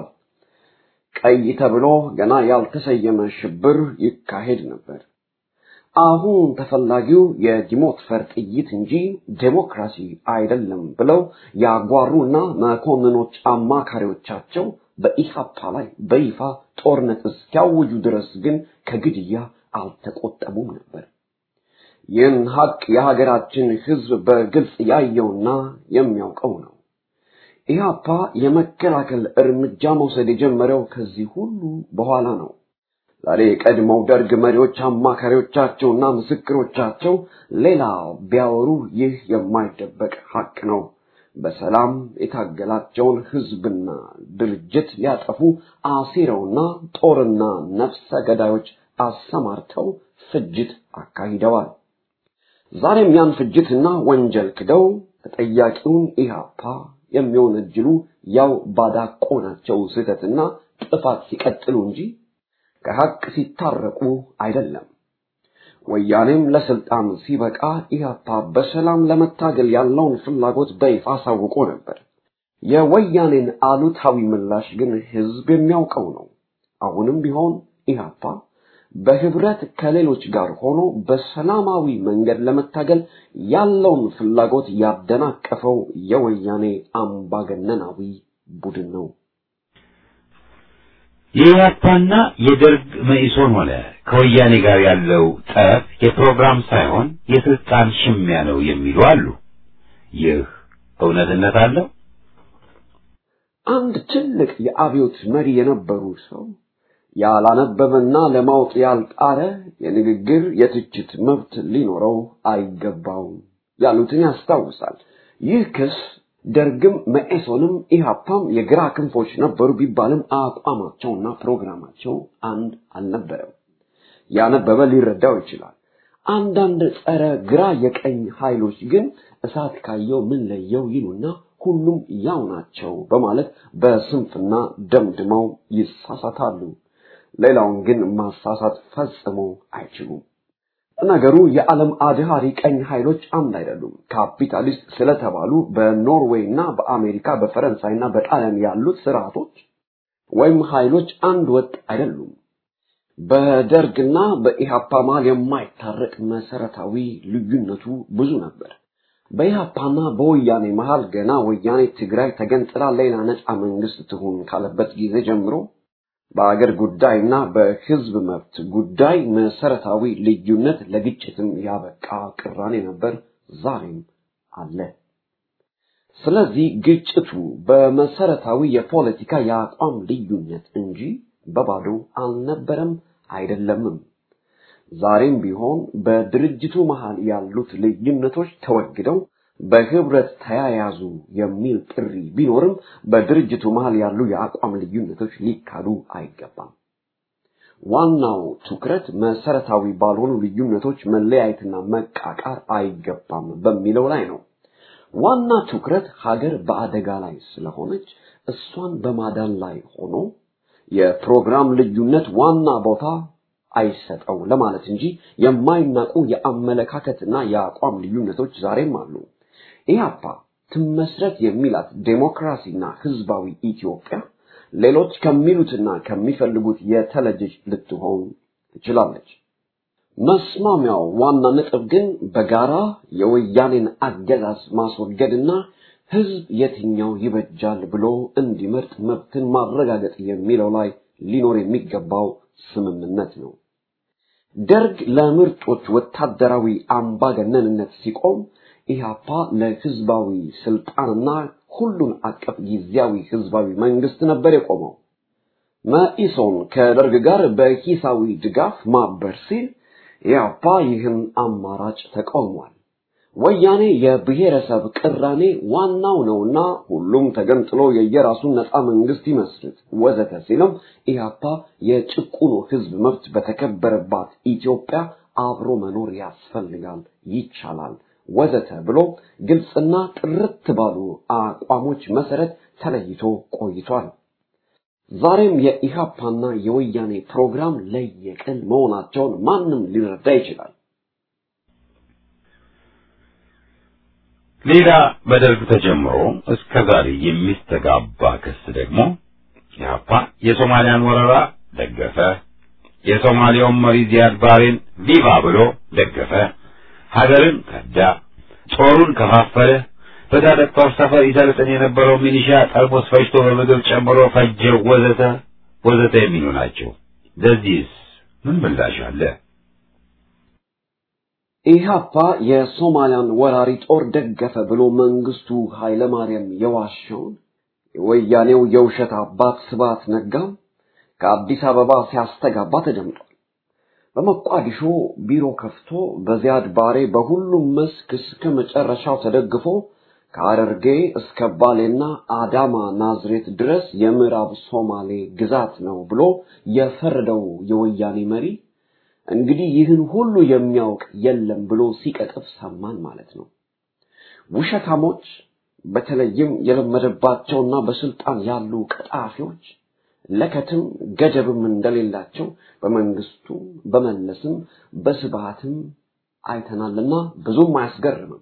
ቀይ ተብሎ ገና ያልተሰየመ ሽብር ይካሄድ ነበር። አሁን ተፈላጊው የዲሞትፈር ጥይት እንጂ ዴሞክራሲ አይደለም ብለው ያጓሩና መኮንኖች አማካሪዎቻቸው በኢሃፓ ላይ በይፋ ጦርነት እስኪያውጁ ድረስ ግን ከግድያ አልተቆጠቡም ነበር። ይህን ሀቅ የሀገራችን ህዝብ በግልጽ ያየውና የሚያውቀው ነው። ኢህአፓ የመከላከል እርምጃ መውሰድ የጀመረው ከዚህ ሁሉ በኋላ ነው። ዛሬ የቀድሞው ደርግ መሪዎች አማካሪዎቻቸውና ምስክሮቻቸው ሌላ ቢያወሩ ይህ የማይደበቅ ሀቅ ነው። በሰላም የታገላቸውን ህዝብና ድርጅት ሊያጠፉ አሲረውና ጦርና ነፍሰ ገዳዮች አሰማርተው ፍጅት አካሂደዋል። ዛሬም ያን ፍጅትና ወንጀል ክደው ተጠያቂውን ኢህአፓ የሚወነጅሉ ያው ባዳቆናቸው ስህተትና ጥፋት ሲቀጥሉ እንጂ ከሀቅ ሲታረቁ አይደለም። ወያኔም ለስልጣን ሲበቃ ኢህአፓ በሰላም ለመታገል ያለውን ፍላጎት በይፋ አሳውቆ ነበር። የወያኔን አሉታዊ ምላሽ ግን ህዝብ የሚያውቀው ነው። አሁንም ቢሆን ኢህአፓ በህብረት ከሌሎች ጋር ሆኖ በሰላማዊ መንገድ ለመታገል ያለውን ፍላጎት ያደናቀፈው የወያኔ አምባገነናዊ ቡድን ነው። የኢህአፓና የደርግ መኢሶን ሆነ ከወያኔ ጋር ያለው ጠብ የፕሮግራም ሳይሆን የስልጣን ሽሚያ ነው የሚሉ አሉ። ይህ እውነትነት አለው? አንድ ትልቅ የአብዮት መሪ የነበሩ ሰው ያላነበበና ለማወቅ ያልጣረ የንግግር የትችት መብት ሊኖረው አይገባውም ያሉትን ያስታውሳል። ይህ ክስ ደርግም መኢሶንም ኢህአፓም የግራ ክንፎች ነበሩ ቢባልም አቋማቸውና ፕሮግራማቸው አንድ አልነበረም። ያነበበ ሊረዳው ይችላል። አንዳንድ ጸረ ግራ የቀኝ ኃይሎች ግን እሳት ካየው ምን ለየው ይሉና ሁሉም ያው ናቸው በማለት በስንፍና ደምድመው ይሳሳታሉ። ሌላውን ግን ማሳሳት ፈጽሞ አይችሉም። ነገሩ የዓለም አድሃሪ ቀኝ ኃይሎች አንድ አይደሉም። ካፒታሊስት ስለተባሉ በኖርዌይ እና በአሜሪካ በፈረንሳይና በጣሊያን ያሉት ስርዓቶች ወይም ኃይሎች አንድ ወጥ አይደሉም። በደርግና በኢህአፓ መሃል የማይታረቅ መሰረታዊ ልዩነቱ ብዙ ነበር። በኢህአፓና በወያኔ መሃል ገና ወያኔ ትግራይ ተገንጥላ ሌላ ነፃ መንግስት ትሁን ካለበት ጊዜ ጀምሮ በአገር ጉዳይና በህዝብ መብት ጉዳይ መሰረታዊ ልዩነት ለግጭትም ያበቃ ቅራኔ ነበር፣ ዛሬም አለ። ስለዚህ ግጭቱ በመሰረታዊ የፖለቲካ የአቋም ልዩነት እንጂ በባዶ አልነበረም አይደለምም። ዛሬም ቢሆን በድርጅቱ መሃል ያሉት ልዩነቶች ተወግደው በህብረት ተያያዙ የሚል ጥሪ ቢኖርም በድርጅቱ መሃል ያሉ የአቋም ልዩነቶች ሊካዱ አይገባም። ዋናው ትኩረት መሰረታዊ ባልሆኑ ልዩነቶች መለያየትና መቃቃር አይገባም በሚለው ላይ ነው። ዋና ትኩረት ሀገር በአደጋ ላይ ስለሆነች እሷን በማዳን ላይ ሆኖ የፕሮግራም ልዩነት ዋና ቦታ አይሰጠው ለማለት እንጂ የማይናቁ የአመለካከትና የአቋም ልዩነቶች ዛሬም አሉ። ኢህአፓ ትመስረት የሚላት ዴሞክራሲና ህዝባዊ ኢትዮጵያ ሌሎች ከሚሉትና ከሚፈልጉት የተለየች ልትሆን ትችላለች። መስማሚያው ዋና ነጥብ ግን በጋራ የወያኔን አገዛዝ ማስወገድና ህዝብ የትኛው ይበጃል ብሎ እንዲመርጥ መብትን ማረጋገጥ የሚለው ላይ ሊኖር የሚገባው ስምምነት ነው። ደርግ ለምርጦች ወታደራዊ አምባገነንነት ሲቆም ኢህአፓ ለህዝባዊ ስልጣንና ሁሉን አቀፍ ጊዜያዊ ህዝባዊ መንግስት ነበር የቆመው። መኢሶን ከደርግ ጋር በሂሳዊ ድጋፍ ማበር ሲል ኢህአፓ ይህን አማራጭ ተቃውሟል። ወያኔ የብሔረሰብ ቅራኔ ዋናው ነውና ሁሉም ተገንጥሎ የየራሱን ነፃ መንግስት ይመስርት ወዘተ ሲልም ኢህአፓ የጭቁኑ ህዝብ መብት በተከበረባት ኢትዮጵያ አብሮ መኖር ያስፈልጋል፣ ይቻላል ወዘተ ብሎ ግልጽና ጥርት ባሉ አቋሞች መሰረት ተለይቶ ቆይቷል። ዛሬም የኢህአፓና የወያኔ ፕሮግራም ለየቅል መሆናቸውን ማንም ሊረዳ ይችላል። ሌላ በደርግ ተጀምሮ እስከ ዛሬ የሚስተጋባ ክስ ደግሞ ኢህአፓ የሶማሊያን ወረራ ደገፈ፣ የሶማሊያውን መሪ ዚያድ ባሬን ቪቫ ብሎ ደገፈ፣ ሀገርን ከዳ፣ ጦሩን ከፋፈለ፣ በታጠቅ ጦር ሰፈር ይሰልጥን የነበረው ሚሊሻ ጠርሙስ ፈጅቶ በምግብ ጨምሮ ፈጀው፣ ወዘተ ወዘተ የሚሉ ናቸው። ለዚህስ ምን ምላሽ አለ? ኢህአፓ የሶማሊያን ወራሪ ጦር ደገፈ ብሎ መንግስቱ ኃይለማርያም የዋሸውን የወያኔው የውሸት አባት ስብሐት ነጋም ከአዲስ አበባ ሲያስተጋባ ተደምጧል። በሞቃዲሾ ቢሮ ከፍቶ በዚያድ ባሬ በሁሉም መስክ እስከ መጨረሻው ተደግፎ ከሐረርጌ እስከ ባሌና አዳማ ናዝሬት ድረስ የምዕራብ ሶማሌ ግዛት ነው ብሎ የፈረደው የወያኔ መሪ እንግዲህ ይህን ሁሉ የሚያውቅ የለም ብሎ ሲቀጥፍ ሰማን ማለት ነው። ውሸታሞች በተለይም የለመደባቸውና በስልጣን ያሉ ቀጣፊዎች ለከትም ገደብም እንደሌላቸው በመንግስቱ በመለስም በስብሃትም አይተናልና ብዙም አያስገርምም።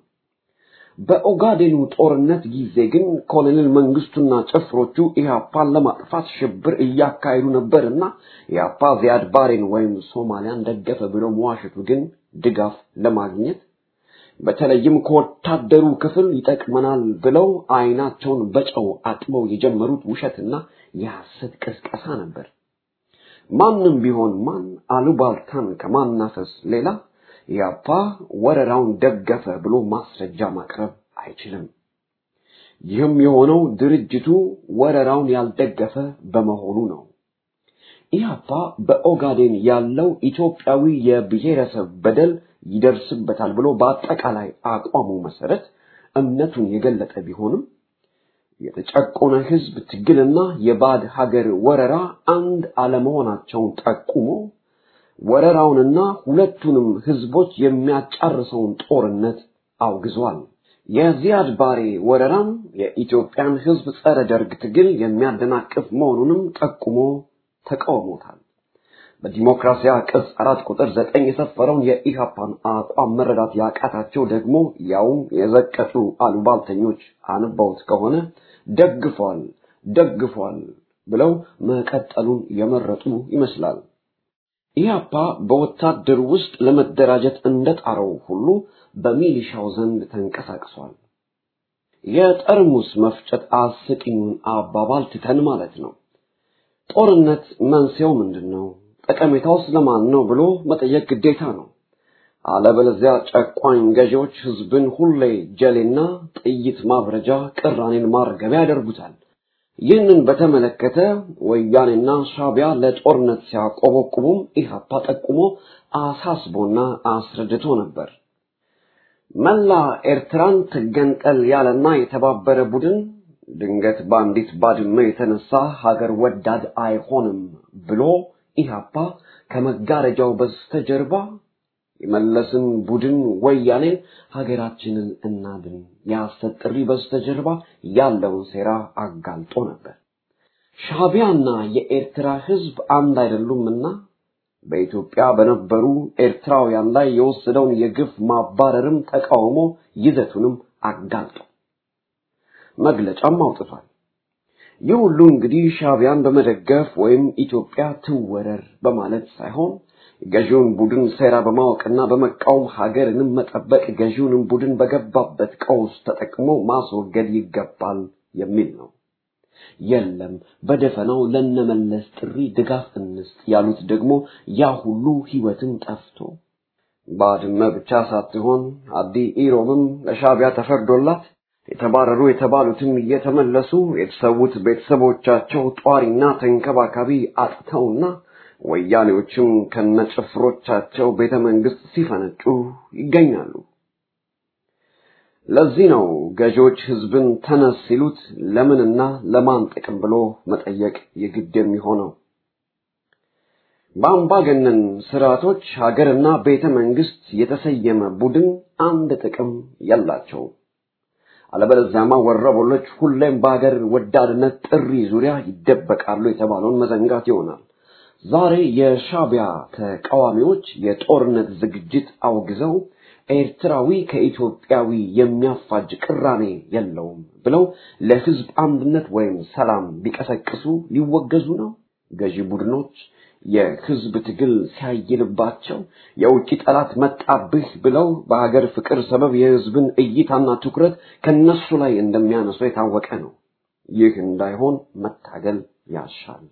በኦጋዴኑ ጦርነት ጊዜ ግን ኮሎኔል መንግስቱና ጭፍሮቹ ኢህአፓን ለማጥፋት ሽብር እያካሄዱ ነበርና ኢህአፓ ዚያድ ባሬን ወይም ሶማሊያን ደገፈ ብሎ መዋሸቱ ግን ድጋፍ ለማግኘት በተለይም ከወታደሩ ክፍል ይጠቅመናል ብለው አይናቸውን በጨው አጥበው የጀመሩት ውሸትና የሐሰት ቅስቀሳ ነበር። ማንም ቢሆን ማን አሉባልታን ከማናፈስ ሌላ ኢህአፓ ወረራውን ደገፈ ብሎ ማስረጃ ማቅረብ አይችልም። ይህም የሆነው ድርጅቱ ወረራውን ያልደገፈ በመሆኑ ነው። ኢህአፓ በኦጋዴን ያለው ኢትዮጵያዊ የብሔረሰብ በደል ይደርስበታል ብሎ በአጠቃላይ አቋሙ መሰረት እምነቱን የገለጠ ቢሆንም የተጨቆነ ህዝብ ትግልና የባዕድ ሀገር ወረራ አንድ አለመሆናቸውን ጠቁሞ ወረራውንና ሁለቱንም ህዝቦች የሚያጫርሰውን ጦርነት አውግዟል። የዚያድ ባሬ ወረራም የኢትዮጵያን ህዝብ ጸረ ደርግ ትግል የሚያደናቅፍ መሆኑንም ጠቁሞ ተቃውሞታል። በዲሞክራሲያ ቅጽ አራት ቁጥር ዘጠኝ የሰፈረውን የኢሃፓን አቋም መረዳት ያቃታቸው ደግሞ ያውም የዘቀጡ አሉባልተኞች አንባውት ከሆነ ደግፏል ደግፏል ብለው መቀጠሉን የመረጡ ይመስላል። ኢህአፓ በወታደር ውስጥ ለመደራጀት እንደጣረው ሁሉ በሚሊሻው ዘንድ ተንቀሳቅሷል። የጠርሙስ መፍጨት አስቂኙን አባባል ትተን ማለት ነው። ጦርነት መንስኤው ምንድን ነው? ጠቀሜታው ስለማን ነው ብሎ መጠየቅ ግዴታ ነው። አለበለዚያ ጨቋኝ ገዢዎች ህዝብን ሁሌ ጀሌና ጥይት ማብረጃ፣ ቅራኔን ማርገቢያ ያደርጉታል። ይህንን በተመለከተ ወያኔና ሻቢያ ለጦርነት ሲያቆበቁቡም ኢህአፓ ጠቁሞ አሳስቦና አስረድቶ ነበር። መላ ኤርትራን ትገንጠል ያለና የተባበረ ቡድን ድንገት በአንዲት ባድመ የተነሳ ሀገር ወዳድ አይሆንም ብሎ ኢህአፓ ከመጋረጃው በስተጀርባ የመለስን ቡድን ወያኔን ሀገራችንን እናድን የሐሰት ጥሪ በስተጀርባ ያለውን ሴራ አጋልጦ ነበር። ሻቢያና የኤርትራ ህዝብ አንድ አይደሉምና በኢትዮጵያ በነበሩ ኤርትራውያን ላይ የወሰደውን የግፍ ማባረርም ተቃውሞ ይዘቱንም አጋልጦ መግለጫም አውጥቷል። ይህ ሁሉ እንግዲህ ሻቢያን በመደገፍ ወይም ኢትዮጵያ ትወረር በማለት ሳይሆን ገዢውን ቡድን ሴራ በማወቅና በመቃወም ሀገርንም መጠበቅ ገዢውንም ቡድን በገባበት ቀውስ ተጠቅሞ ማስወገድ ይገባል የሚል ነው። የለም በደፈናው ለነመለስ ጥሪ ድጋፍ እንስጥ ያሉት ደግሞ ያ ሁሉ ህይወትም ጠፍቶ ባድመ ብቻ ሳትሆን አዲ ኢሮብም ለሻቢያ ተፈርዶላት የተባረሩ የተባሉትም እየተመለሱ የተሰዉት ቤተሰቦቻቸው ጧሪና ተንከባካቢ አጥተውና ወያኔዎችም ከነጭፍሮቻቸው ቤተ መንግስት ሲፈነጩ ይገኛሉ። ለዚህ ነው ገዢዎች ህዝብን ተነስ ሲሉት ለምንና ለማን ጥቅም ብሎ መጠየቅ የግድ የሚሆነው። በአምባገነን ስርዓቶች ሀገርና ቤተ መንግስት የተሰየመ ቡድን አንድ ጥቅም የላቸውም። አለበለዚያማ ወረበሎች ሁሌም በሀገር ወዳድነት ጥሪ ዙሪያ ይደበቃሉ የተባለውን መዘንጋት ይሆናል። ዛሬ የሻቢያ ተቃዋሚዎች የጦርነት ዝግጅት አውግዘው ኤርትራዊ ከኢትዮጵያዊ የሚያፋጅ ቅራኔ የለውም ብለው ለህዝብ አንድነት ወይም ሰላም ቢቀሰቅሱ ሊወገዙ ነው። ገዢ ቡድኖች የህዝብ ትግል ሲያይልባቸው የውጭ ጠላት መጣብህ ብለው በሀገር ፍቅር ሰበብ የህዝብን እይታና ትኩረት ከነሱ ላይ እንደሚያነሱ የታወቀ ነው። ይህ እንዳይሆን መታገል ያሻል።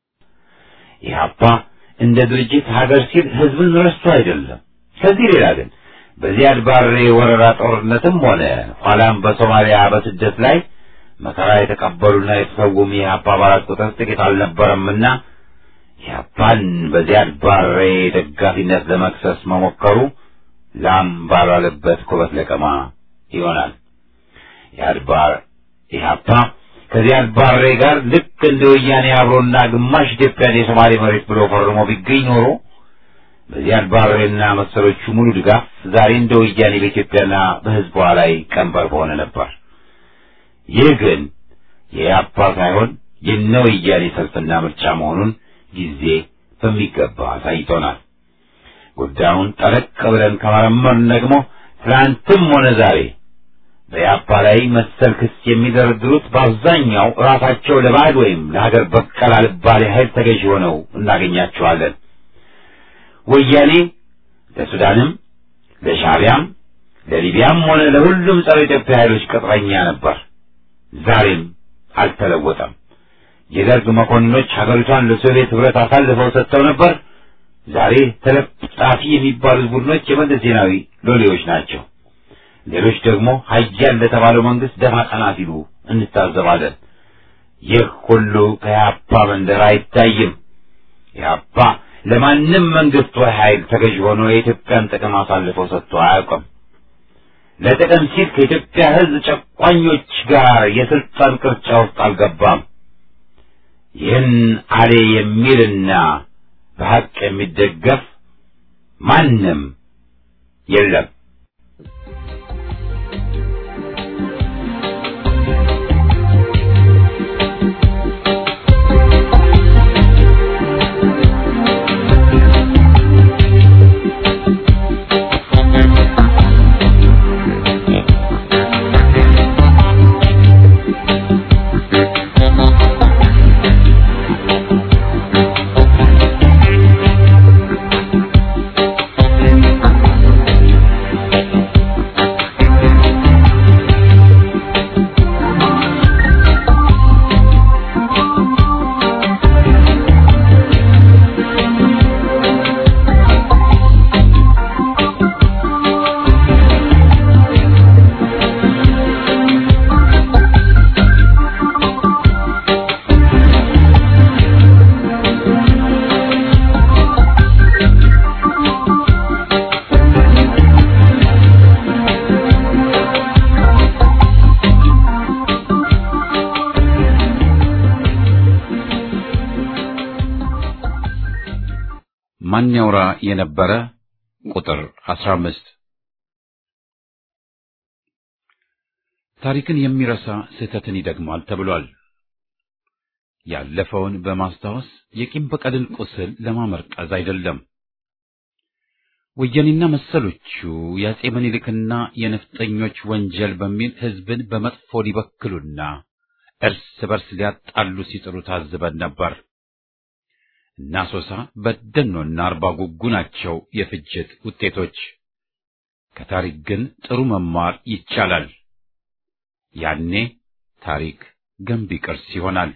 ኢህአፓ እንደ ድርጅት ሀገር ሲል ህዝብን ረስቶ አይደለም። ከዚህ ሌላ ግን በዚያድ ባሬ ወረራ ጦርነትም ሆነ ኋላም በሶማሊያ በስደት ላይ መከራ የተቀበሉና የተሰውም የኢህአፓ አባላት ቁጥር ጥቂት አልነበረምና ኢህአፓን በዚያድ ባሬ ደጋፊነት ለመክሰስ መሞከሩ ላም ባልዋለበት ኩበት ለቀማ ይሆናል። ኢህአድባር ኢህአፓ ከዚያድ ባሬ ጋር ልክ እንደ ወያኔ አብሮና ግማሽ ኢትዮጵያን የሶማሌ መሬት ብሎ ፈርሞ ቢገኝ ኖሮ በዚያድ ባሬና መሰሎቹ ሙሉ ድጋፍ ዛሬ እንደ ወያኔ በኢትዮጵያና በህዝቧ ላይ ቀንበር በሆነ ነበር። ይህ ግን የኢህአፓ ሳይሆን የነ ወያኔ ሰልፍና ምርጫ መሆኑን ጊዜ በሚገባ አሳይቶናል። ጉዳዩን ጠለቅ ብለን ከመረመርን ደግሞ ትናንትም ሆነ ዛሬ በኢህአፓ ላይ መሰል ክስ የሚደረድሩት በአብዛኛው ራሳቸው ለባዕድ ወይም ለሀገር በቀል አልባሌ ኃይል ተገዥ ሆነው እናገኛቸዋለን። ወያኔ ለሱዳንም፣ ለሻቢያም፣ ለሊቢያም ሆነ ለሁሉም ጸረ ኢትዮጵያ ኃይሎች ቅጥረኛ ነበር። ዛሬም አልተለወጠም። የደርግ መኮንኖች ሀገሪቷን ለሶቪየት ህብረት አሳልፈው ሰጥተው ነበር። ዛሬ ተለጣፊ የሚባሉት ቡድኖች የመለስ ዜናዊ ሎሌዎች ናቸው። ሌሎች ደግሞ ሀያል ለተባለው መንግስት ደፋ ቀና ሲሉ እንታዘባለን። ይህ ሁሉ ከኢህአፓ መንደር አይታይም። ኢህአፓ ለማንም መንግስት ወይ ኃይል ተገዥ ሆኖ የኢትዮጵያን ጥቅም አሳልፎ ሰጥቶ አያውቅም። ለጥቅም ሲል ከኢትዮጵያ ህዝብ ጨቋኞች ጋር የስልጣን ቅርጫ ውስጥ አልገባም። ይህን አሌ የሚልና በሐቅ የሚደገፍ ማንም የለም። ማን ያውራ የነበረ ቁጥር 15 ታሪክን የሚረሳ ስህተትን ይደግማል ተብሏል። ያለፈውን በማስታወስ የቂም በቀልን ቁስል ለማመርቀዝ አይደለም። ወያኔና መሰሎቹ የአጼ ምኒልክና የነፍጠኞች ወንጀል በሚል ሕዝብን በመጥፎ ሊበክሉና እርስ በርስ ሊያጣሉ ሲጥሩ ታዝበን ነበር። እና ሶሳ በደኖና አርባ ጉጉ ናቸው የፍጅት ውጤቶች። ከታሪክ ግን ጥሩ መማር ይቻላል። ያኔ ታሪክ ገንቢ ቅርስ ይሆናል።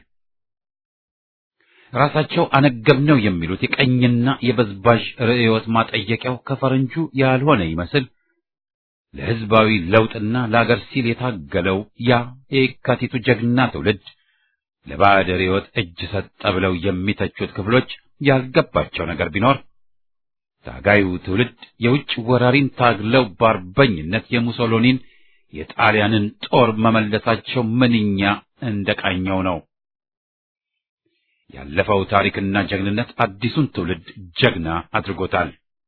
ራሳቸው አነገብነው የሚሉት የቀኝና የበዝባዥ ርዕዮት ማጠየቂያው ከፈረንጁ ያልሆነ ይመስል ለሕዝባዊ ለውጥና ለአገር ሲል የታገለው ያ የካቲቱ ጀግና ትውልድ ለባዕድ ርዕዮት እጅ ሰጠ ብለው የሚተቹት ክፍሎች ያልገባቸው ነገር ቢኖር ታጋዩ ትውልድ የውጭ ወራሪን ታግለው በአርበኝነት የሙሶሎኒን የጣሊያንን ጦር መመለሳቸው ምንኛ እንደቃኘው ነው። ያለፈው ታሪክና ጀግንነት አዲሱን ትውልድ ጀግና አድርጎታል።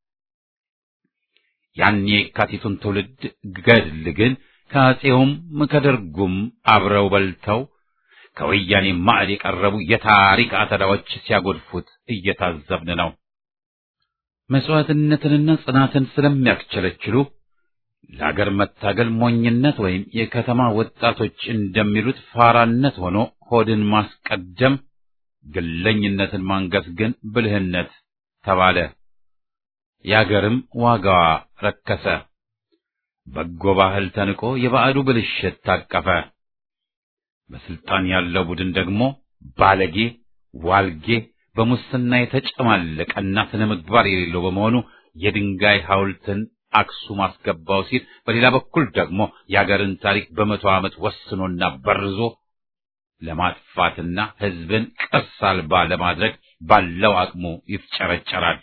ያን የካቲቱን ትውልድ ገድል ግን ከአፄውም ከደርጉም አብረው በልተው ከወያኔ ማዕድ የቀረቡ የታሪክ አተዳዎች ሲያጎድፉት እየታዘብን ነው። መስዋዕትነትንና ጽናትን ስለሚያስቸለችሉ ለአገር መታገል ሞኝነት ወይም የከተማ ወጣቶች እንደሚሉት ፋራነት ሆኖ ሆድን ማስቀደም፣ ግለኝነትን ማንገስ ግን ብልህነት ተባለ። የአገርም ዋጋዋ ረከሰ። በጎ ባህል ተንቆ የባዕዱ ብልሽት ታቀፈ። በስልጣን ያለው ቡድን ደግሞ ባለጌ፣ ዋልጌ፣ በሙስና የተጨማለቀና ስነ ምግባር የሌለው በመሆኑ የድንጋይ ሐውልትን አክሱም አስገባው ሲል፣ በሌላ በኩል ደግሞ የአገርን ታሪክ በመቶ ዓመት ወስኖና በርዞ ለማጥፋትና ሕዝብን ቅርስ አልባ ለማድረግ ባለው አቅሙ ይፍጨረጨራል።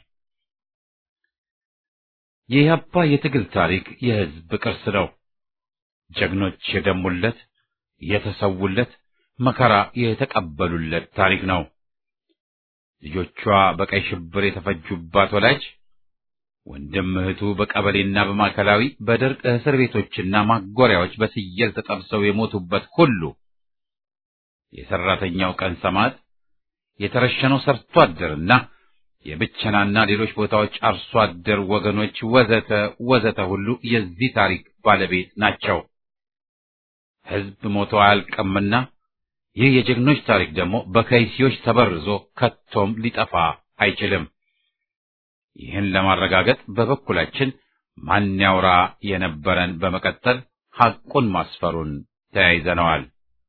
የኢህአፓ የትግል ታሪክ የሕዝብ ቅርስ ነው። ጀግኖች የደሙለት የተሰውለት መከራ የተቀበሉለት ታሪክ ነው። ልጆቿ በቀይ ሽብር የተፈጁባት ወላጅ ወንድም እህቱ በቀበሌና በማዕከላዊ በደርቅ እስር ቤቶችና ማጎሪያዎች በስየል ተጠብሰው የሞቱበት ሁሉ የሰራተኛው ቀን ሰማዕት የተረሸነው ሰርቶ አደርና የብቸናና ሌሎች ቦታዎች አርሶ አደር ወገኖች ወዘተ ወዘተ ሁሉ የዚህ ታሪክ ባለቤት ናቸው። ሕዝብ ሞቶ አያልቅምና ይህ የጀግኖች ታሪክ ደግሞ በከይሲዎች ተበርዞ ከቶም ሊጠፋ አይችልም። ይህን ለማረጋገጥ በበኩላችን ማን ያውራ የነበረን በመቀጠል ሐቁን ማስፈሩን ተያይዘነዋል።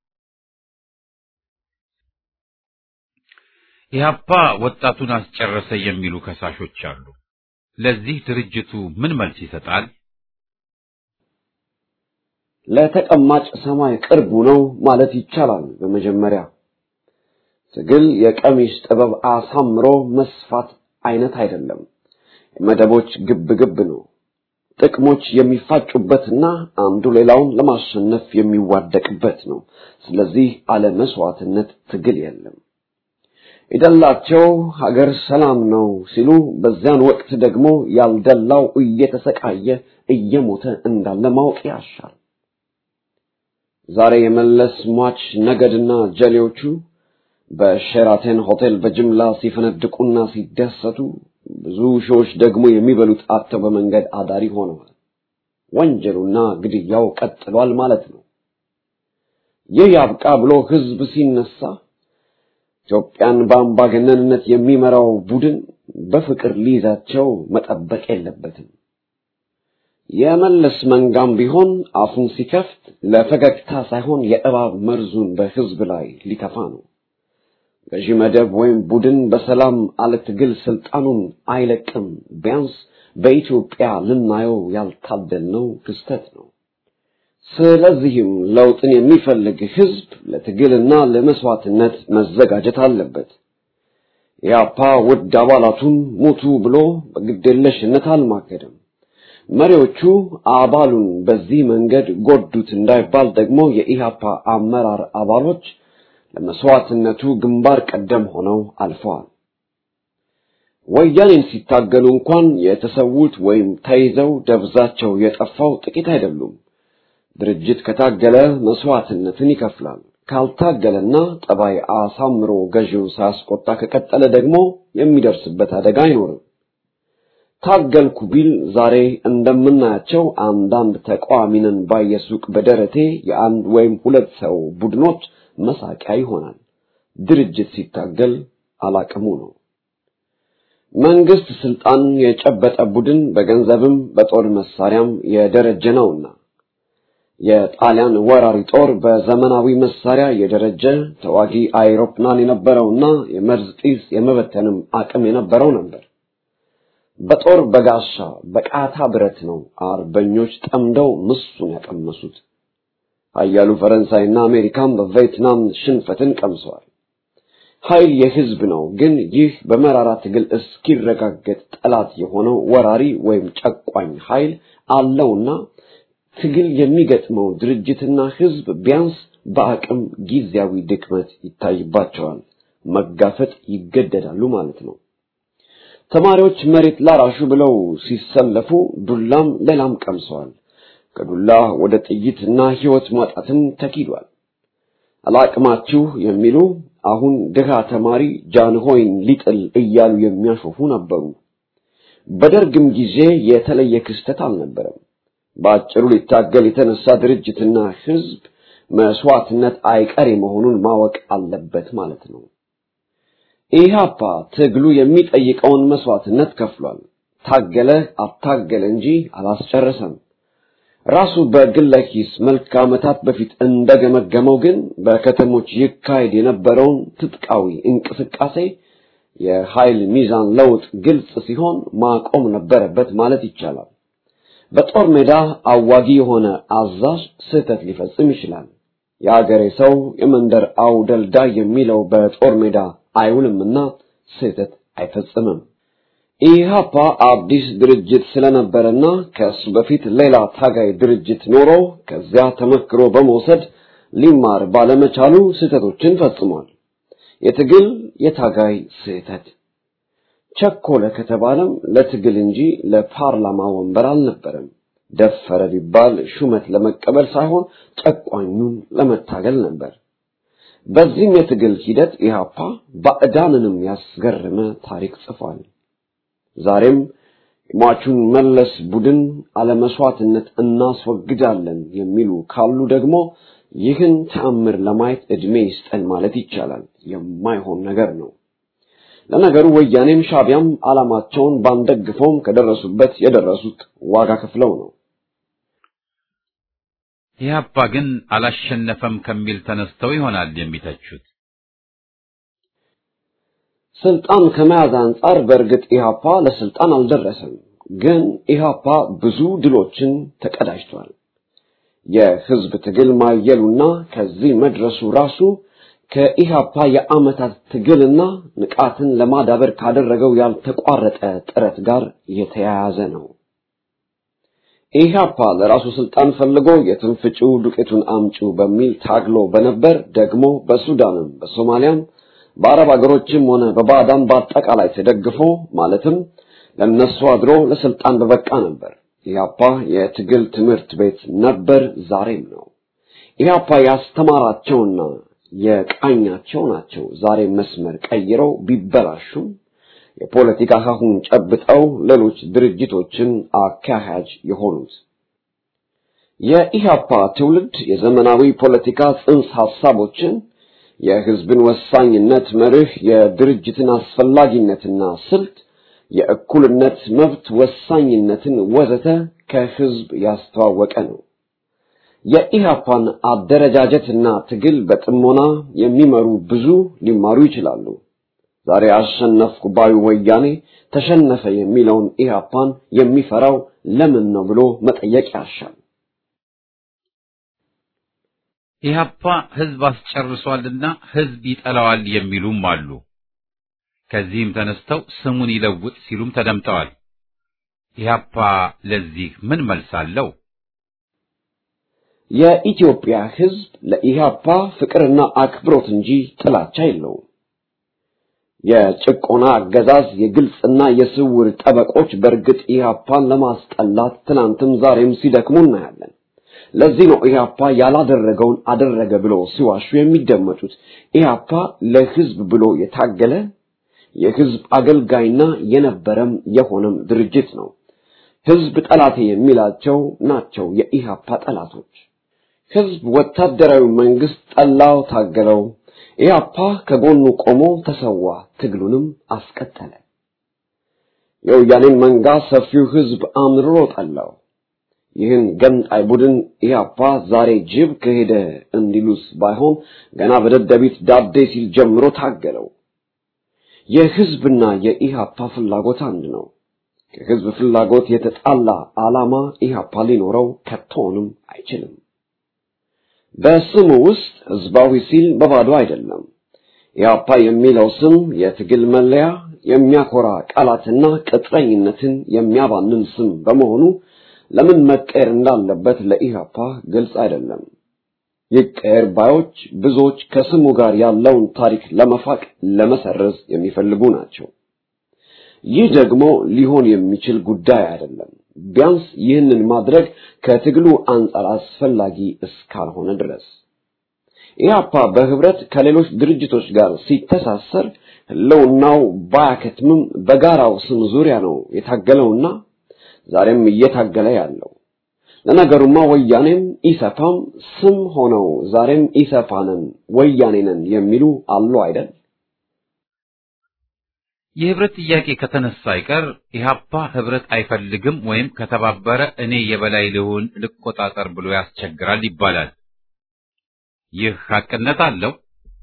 ኢህአፓ ወጣቱን አስጨረሰ የሚሉ ከሳሾች አሉ። ለዚህ ድርጅቱ ምን መልስ ይሰጣል? ለተቀማጭ ሰማይ ቅርቡ ነው ማለት ይቻላል። በመጀመሪያ ትግል የቀሚስ ጥበብ አሳምሮ መስፋት አይነት አይደለም። የመደቦች ግብ ግብ ነው። ጥቅሞች የሚፋጩበትና አንዱ ሌላውን ለማሸነፍ የሚዋደቅበት ነው። ስለዚህ አለ መስዋዕትነት ትግል የለም። የደላቸው ሀገር ሰላም ነው ሲሉ በዚያን ወቅት ደግሞ ያልደላው እየተሰቃየ እየሞተ እንዳለ ማወቅ ያሻል። ዛሬ የመለስ ሟች ነገድና ጀሌዎቹ በሼራተን ሆቴል በጅምላ ሲፈነድቁና ሲደሰቱ ብዙ ሺዎች ደግሞ የሚበሉት አጥተው በመንገድ አዳሪ ሆነዋል። ወንጀሉና ግድያው ቀጥሏል ማለት ነው። ይህ ያብቃ ብሎ ህዝብ ሲነሳ ኢትዮጵያን በአምባገነንነት የሚመራው ቡድን በፍቅር ሊይዛቸው መጠበቅ የለበትም። የመለስ መንጋም ቢሆን አፉን ሲከፍት ለፈገግታ ሳይሆን የእባብ መርዙን በህዝብ ላይ ሊተፋ ነው። ገዢ መደብ ወይም ቡድን በሰላም አለ ትግል ስልጣኑን አይለቅም። ቢያንስ በኢትዮጵያ ልናየው ያልታደልነው ክስተት ነው። ስለዚህም ለውጥን የሚፈልግ ህዝብ ለትግልና ለመስዋዕትነት መዘጋጀት አለበት። ኢያፓ ውድ አባላቱን ሙቱ ብሎ በግዴለሽነት አልማገደም። መሪዎቹ አባሉን በዚህ መንገድ ጎዱት እንዳይባል ደግሞ የኢሃፓ አመራር አባሎች ለመስዋዕትነቱ ግንባር ቀደም ሆነው አልፈዋል። ወያኔን ሲታገሉ እንኳን የተሰዉት ወይም ተይዘው ደብዛቸው የጠፋው ጥቂት አይደሉም። ድርጅት ከታገለ መስዋዕትነትን ይከፍላል። ካልታገለና ጠባይ አሳምሮ ገዢውን ሳያስቆጣ ከቀጠለ ደግሞ የሚደርስበት አደጋ አይኖርም። ታገልኩ ቢል ዛሬ እንደምናያቸው አንዳንድ ተቃዋሚንን ባየሱቅ በደረቴ የአንድ ወይም ሁለት ሰው ቡድኖች መሳቂያ ይሆናል። ድርጅት ሲታገል አላቅሙ ነው። መንግስት ስልጣን የጨበጠ ቡድን በገንዘብም በጦር መሳሪያም የደረጀ ነውና የጣሊያን ወራሪ ጦር በዘመናዊ መሳሪያ የደረጀ ተዋጊ አይሮፕላን የነበረውና የመርዝ ጢስ የመበተንም አቅም የነበረው ነበር። በጦር በጋሻ በቃታ ብረት ነው አርበኞች ጠምደው ምሱን ያቀመሱት። ኃያሉ ፈረንሳይና አሜሪካም በቪየትናም ሽንፈትን ቀምሰዋል። ኃይል የህዝብ ነው። ግን ይህ በመራራ ትግል እስኪረጋገጥ ጠላት የሆነው ወራሪ ወይም ጨቋኝ ኃይል አለውና ትግል የሚገጥመው ድርጅትና ህዝብ ቢያንስ በአቅም ጊዜያዊ ድክመት ይታይባቸዋል፣ መጋፈጥ ይገደዳሉ ማለት ነው። ተማሪዎች መሬት ላራሹ ብለው ሲሰለፉ ዱላም ሌላም ቀምሰዋል። ከዱላ ወደ ጥይትና ህይወት ማጣትም ተኪዷል። አላቅማችሁ የሚሉ አሁን ድሃ ተማሪ ጃንሆይን ሊጥል እያሉ የሚያሾፉ ነበሩ። በደርግም ጊዜ የተለየ ክስተት አልነበረም። በአጭሩ ሊታገል የተነሳ ድርጅትና ህዝብ መስዋዕትነት አይቀሬ መሆኑን ማወቅ አለበት ማለት ነው። ኢህአፓ ትግሉ የሚጠይቀውን መስዋዕትነት ከፍሏል። ታገለ አታገለ እንጂ አላስጨረሰም። ራሱ በግለ ኪስ መልክ ዓመታት በፊት እንደገመገመው ግን በከተሞች ይካሄድ የነበረውን ትጥቃዊ እንቅስቃሴ የኃይል ሚዛን ለውጥ ግልጽ ሲሆን ማቆም ነበረበት ማለት ይቻላል። በጦር ሜዳ አዋጊ የሆነ አዛዥ ስህተት ሊፈጽም ይችላል። የአገሬ ሰው የመንደር አውደልዳይ የሚለው በጦር ሜዳ አይውልምና ስህተት አይፈጽምም። ኢህአፓ አዲስ ድርጅት ስለነበረና ከሱ በፊት ሌላ ታጋይ ድርጅት ኖሮ ከዚያ ተመክሮ በመውሰድ ሊማር ባለመቻሉ ስህተቶችን ፈጽሟል። የትግል የታጋይ ስህተት ቸኮለ ከተባለም ለትግል እንጂ ለፓርላማ ወንበር አልነበረም። ደፈረ ቢባል ሹመት ለመቀበል ሳይሆን ጨቋኙን ለመታገል ነበር። በዚህም የትግል ሂደት ኢህአፓ ባዕዳንንም ያስገረመ ታሪክ ጽፏል። ዛሬም የሟቹን መለስ ቡድን አለመስዋዕትነት እናስወግዳለን የሚሉ ካሉ ደግሞ ይህን ተአምር ለማየት ዕድሜ ይስጠን ማለት ይቻላል። የማይሆን ነገር ነው። ለነገሩ ወያኔም ሻቢያም ዓላማቸውን ባንደግፈውም ከደረሱበት የደረሱት ዋጋ ከፍለው ነው። ኢህአፓ ግን አላሸነፈም ከሚል ተነስተው ይሆናል የሚተቹት። ስልጣን ከመያዝ አንጻር በእርግጥ ኢህአፓ ለስልጣን አልደረሰም። ግን ኢህአፓ ብዙ ድሎችን ተቀዳጅቷል። የህዝብ ትግል ማየሉና ከዚህ መድረሱ ራሱ ከኢህአፓ የዓመታት ትግልና ንቃትን ለማዳበር ካደረገው ያልተቋረጠ ጥረት ጋር የተያያዘ ነው። ኢህአፓ ለራሱ ስልጣን ፈልጎ የትንፍጪው ዱቄቱን አምጪው በሚል ታግሎ በነበር ደግሞ በሱዳንም በሶማሊያም በአረብ ሀገሮችም ሆነ በባዕዳን በአጠቃላይ ተደግፎ ማለትም ለነሱ አድሮ ለስልጣን በበቃ ነበር። ኢህአፓ የትግል ትምህርት ቤት ነበር፣ ዛሬም ነው። ኢህአፓ ያስተማራቸውና የቃኛቸው ናቸው ዛሬ መስመር ቀይረው ቢበላሹም የፖለቲካ ሀሁን ጨብጠው ሌሎች ድርጅቶችን አካሄጅ የሆኑት። የኢህአፓ ትውልድ የዘመናዊ ፖለቲካ ጽንሰ ሐሳቦችን የህዝብን ወሳኝነት መርህ፣ የድርጅትን አስፈላጊነትና ስልት፣ የእኩልነት መብት ወሳኝነትን ወዘተ ከህዝብ ያስተዋወቀ ነው። የኢህአፓን አደረጃጀትና ትግል በጥሞና የሚመሩ ብዙ ሊማሩ ይችላሉ። ዛሬ አሸነፍኩ ባዩ ወያኔ ተሸነፈ የሚለውን ኢህአፓን የሚፈራው ለምን ነው ብሎ መጠየቅ ያሻል። ኢህአፓ ህዝብ አስጨርሷልና ህዝብ ይጠላዋል የሚሉም አሉ። ከዚህም ተነስተው ስሙን ይለውጥ ሲሉም ተደምጠዋል። ኢህአፓ ለዚህ ምን መልስ አለው? የኢትዮጵያ ህዝብ ለኢህአፓ ፍቅርና አክብሮት እንጂ ጥላቻ የለውም። የጭቆና አገዛዝ የግልጽና የስውር ጠበቆች በእርግጥ ኢህአፓን ለማስጠላት ትናንትም ዛሬም ሲደክሙ እናያለን። ለዚህ ነው ኢህአፓ ያላደረገውን አደረገ ብሎ ሲዋሹ የሚደመጡት። ኢህአፓ ለህዝብ ብሎ የታገለ የህዝብ አገልጋይና የነበረም የሆነም ድርጅት ነው። ህዝብ ጠላቴ የሚላቸው ናቸው የኢህአፓ ጠላቶች። ህዝብ ወታደራዊ መንግስት ጠላው፣ ታገለው። ኢህአፓ ከጎኑ ቆሞ ተሰዋ፣ ትግሉንም አስቀጠለ። የወያኔን መንጋ ሰፊው ህዝብ አምርሮ ጠላው። ይህን ገንጣይ ቡድን ኢህአፓ ዛሬ ጅብ ከሄደ እንዲሉስ ባይሆን ገና በደደቢት ዳዴ ሲል ጀምሮ ታገለው። የህዝብና የኢህአፓ ፍላጎት አንድ ነው። ከህዝብ ፍላጎት የተጣላ ዓላማ ኢህአፓ ሊኖረው ከቶንም አይችልም። በስሙ ውስጥ ህዝባዊ ሲል በባዶ አይደለም። ኢህአፓ የሚለው ስም የትግል መለያ፣ የሚያኮራ ቃላትና ቅጥረኝነትን የሚያባንን ስም በመሆኑ ለምን መቀየር እንዳለበት ለኢህአፓ ግልጽ አይደለም። ይቀየር ባዮች ብዙዎች ከስሙ ጋር ያለውን ታሪክ ለመፋቅ ለመሰረዝ የሚፈልጉ ናቸው። ይህ ደግሞ ሊሆን የሚችል ጉዳይ አይደለም። ቢያንስ ይህንን ማድረግ ከትግሉ አንጻር አስፈላጊ እስካልሆነ ድረስ ኢህአፓ በህብረት ከሌሎች ድርጅቶች ጋር ሲተሳሰር ህልውናው ባያከትምም በጋራው ስም ዙሪያ ነው የታገለውና ዛሬም እየታገለ ያለው። ለነገሩማ ወያኔም ኢሰፓም ስም ሆነው ዛሬም ኢሰፓንን ወያኔንን የሚሉ አሉ አይደል? የህብረት ጥያቄ ከተነሳ አይቀር ኢህአፓ ህብረት አይፈልግም ወይም ከተባበረ እኔ የበላይ ልሁን ልቆጣጠር ብሎ ያስቸግራል ይባላል። ይህ ሐቅነት አለው።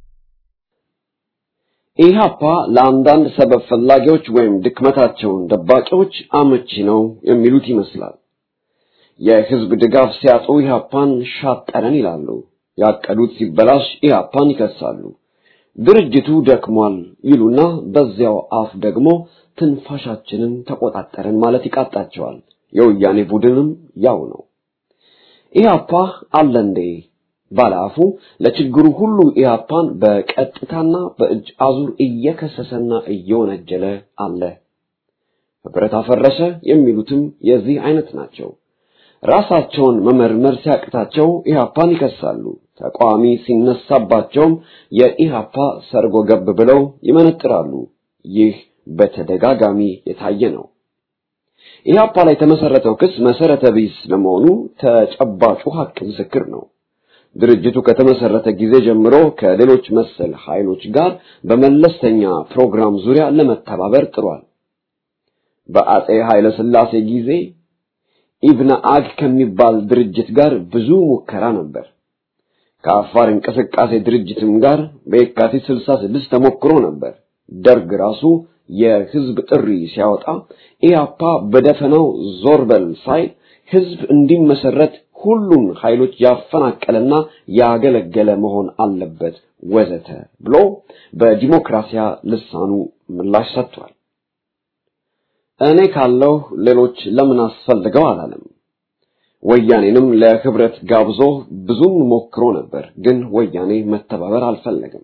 ኢህአፓ ለአንዳንድ ሰበብ ፈላጊዎች ወይም ድክመታቸውን ደባቂዎች አመቺ ነው የሚሉት ይመስላል። የህዝብ ድጋፍ ሲያጡ ኢህአፓን ሻጠረን ይላሉ። ያቀዱት ሲበላሽ ኢህአፓን ይከሳሉ። ድርጅቱ ደክሟል ይሉና በዚያው አፍ ደግሞ ትንፋሻችንን ተቆጣጠረን ማለት ይቃጣቸዋል። የወያኔ ቡድንም ያው ነው። ኢህአፓ አለ እንዴ ባለአፉ ለችግሩ ሁሉ ኢህአፓን በቀጥታና በእጅ አዙር እየከሰሰና እየወነጀለ አለ። ህብረት አፈረሰ የሚሉትም የዚህ አይነት ናቸው። ራሳቸውን መመርመር ሲያቅታቸው ኢህአፓን ይከሳሉ። ተቃዋሚ ሲነሳባቸውም የኢህአፓ ሰርጎ ገብ ብለው ይመነጥራሉ። ይህ በተደጋጋሚ የታየ ነው። ኢህአፓ ላይ የተመሰረተው ክስ መሰረተ ቢስ ለመሆኑ ተጨባጩ ሀቅ ምስክር ነው። ድርጅቱ ከተመሰረተ ጊዜ ጀምሮ ከሌሎች መሰል ኃይሎች ጋር በመለስተኛ ፕሮግራም ዙሪያ ለመተባበር ጥሯል። በአጼ ኃይለ ሥላሴ ጊዜ ኢብነ አግ ከሚባል ድርጅት ጋር ብዙ ሙከራ ነበር። ከአፋር እንቅስቃሴ ድርጅትም ጋር በየካቲት 66 ተሞክሮ ነበር። ደርግ ራሱ የህዝብ ጥሪ ሲያወጣ ኢያፓ በደፈናው ዞር በል ሳይል ህዝብ እንዲመሰረት ሁሉን ኃይሎች ያፈናቀለና ያገለገለ መሆን አለበት ወዘተ ብሎ በዲሞክራሲያ ልሳኑ ምላሽ ሰጥቷል። እኔ ካለው ሌሎች ለምን አስፈልገው አላለም። ወያኔንም ለህብረት ጋብዞ ብዙም ሞክሮ ነበር፣ ግን ወያኔ መተባበር አልፈለገም።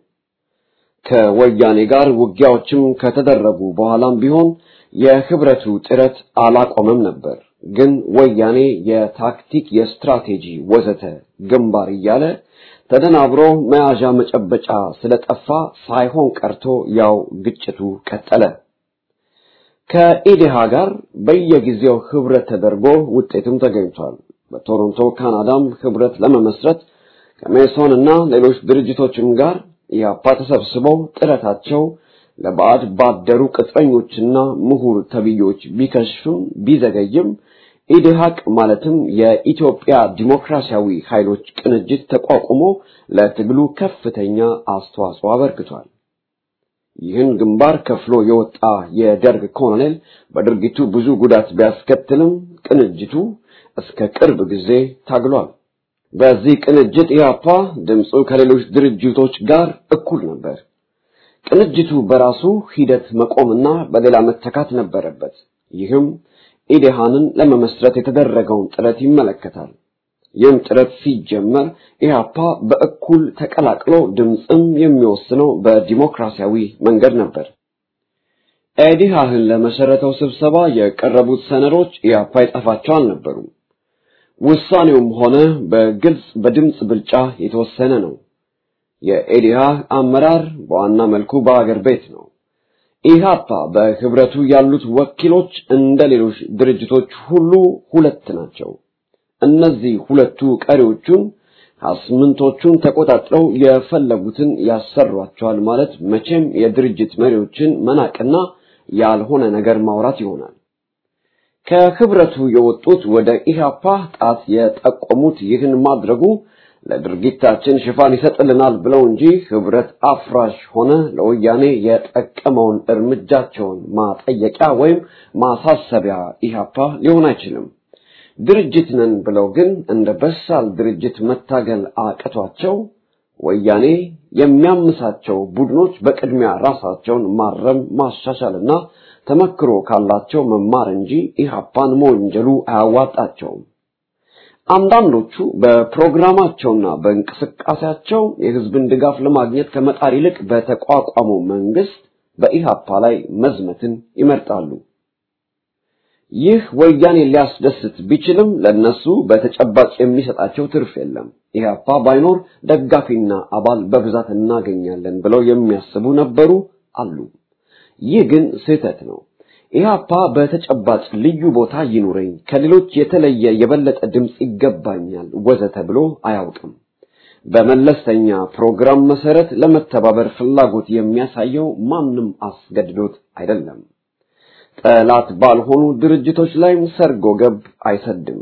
ከወያኔ ጋር ውጊያዎችም ከተደረጉ በኋላም ቢሆን የህብረቱ ጥረት አላቆመም ነበር። ግን ወያኔ የታክቲክ፣ የስትራቴጂ ወዘተ ግንባር እያለ ተደናብሮ መያዣ መጨበጫ ስለጠፋ ሳይሆን ቀርቶ ያው ግጭቱ ቀጠለ። ከኢዴሃ ጋር በየጊዜው ህብረት ተደርጎ ውጤትም ተገኝቷል። በቶሮንቶ ካናዳም ህብረት ለመመስረት ከሜሶን እና ሌሎች ድርጅቶችም ጋር ኢያፓ ተሰብስበው ጥረታቸው ለባዕድ ባደሩ ቅጥረኞችና ምሁር ተብዮች ቢከሽፍም ቢዘገይም ኢዴሃቅ ማለትም የኢትዮጵያ ዲሞክራሲያዊ ኃይሎች ቅንጅት ተቋቁሞ ለትግሉ ከፍተኛ አስተዋጽኦ አበርክቷል። ይህን ግንባር ከፍሎ የወጣ የደርግ ኮሎኔል በድርጊቱ ብዙ ጉዳት ቢያስከትልም ቅንጅቱ እስከ ቅርብ ጊዜ ታግሏል። በዚህ ቅንጅት ኢያፓ ድምፁ ከሌሎች ድርጅቶች ጋር እኩል ነበር። ቅንጅቱ በራሱ ሂደት መቆምና በሌላ መተካት ነበረበት። ይህም ኢዴሃንን ለመመስረት የተደረገውን ጥረት ይመለከታል። ይህም ጥረት ሲጀመር ኢህአፓ በእኩል ተቀላቅሎ ድምፅም የሚወስነው በዲሞክራሲያዊ መንገድ ነበር። ኤዲሃህን ለመሰረተው ስብሰባ የቀረቡት ሰነዶች ኢህአፓ ይጠፋቸው አልነበሩም። ውሳኔውም ሆነ በግልጽ በድምፅ ብልጫ የተወሰነ ነው። የኤዲሃህ አመራር በዋና መልኩ በአገር ቤት ነው። ኢህአፓ በህብረቱ ያሉት ወኪሎች እንደ ሌሎች ድርጅቶች ሁሉ ሁለት ናቸው። እነዚህ ሁለቱ ቀሪዎቹን አስምንቶቹን ተቆጣጥረው የፈለጉትን ያሰሯቸዋል ማለት መቼም የድርጅት መሪዎችን መናቅና ያልሆነ ነገር ማውራት ይሆናል። ከህብረቱ የወጡት ወደ ኢህአፓ ጣት የጠቆሙት ይህን ማድረጉ ለድርጊታችን ሽፋን ይሰጥልናል ብለው እንጂ ህብረት አፍራሽ ሆነ ለወያኔ የጠቀመውን እርምጃቸውን ማጠየቂያ ወይም ማሳሰቢያ ኢህአፓ ሊሆን አይችልም። ድርጅት ነን ብለው ግን እንደ በሳል ድርጅት መታገል አቅቷቸው ወያኔ የሚያምሳቸው ቡድኖች በቅድሚያ ራሳቸውን ማረም ማሻሻልና ተመክሮ ካላቸው መማር እንጂ ኢህአፓን መወንጀሉ አያዋጣቸውም። አንዳንዶቹ በፕሮግራማቸውና በእንቅስቃሴያቸው የህዝብን ድጋፍ ለማግኘት ከመጣር ይልቅ በተቋቋመው መንግስት በኢህአፓ ላይ መዝመትን ይመርጣሉ። ይህ ወያኔ ሊያስደስት ቢችልም ለነሱ በተጨባጭ የሚሰጣቸው ትርፍ የለም። ኢህአፓ ባይኖር ደጋፊና አባል በብዛት እናገኛለን ብለው የሚያስቡ ነበሩ አሉ። ይህ ግን ስህተት ነው። ኢህአፓ በተጨባጭ ልዩ ቦታ ይኑረኝ፣ ከሌሎች የተለየ የበለጠ ድምፅ ይገባኛል ወዘተ ብሎ አያውቅም። በመለስተኛ ፕሮግራም መሰረት ለመተባበር ፍላጎት የሚያሳየው ማንም አስገድዶት አይደለም። ጠላት ባልሆኑ ድርጅቶች ላይም ሰርጎ ገብ አይሰድም።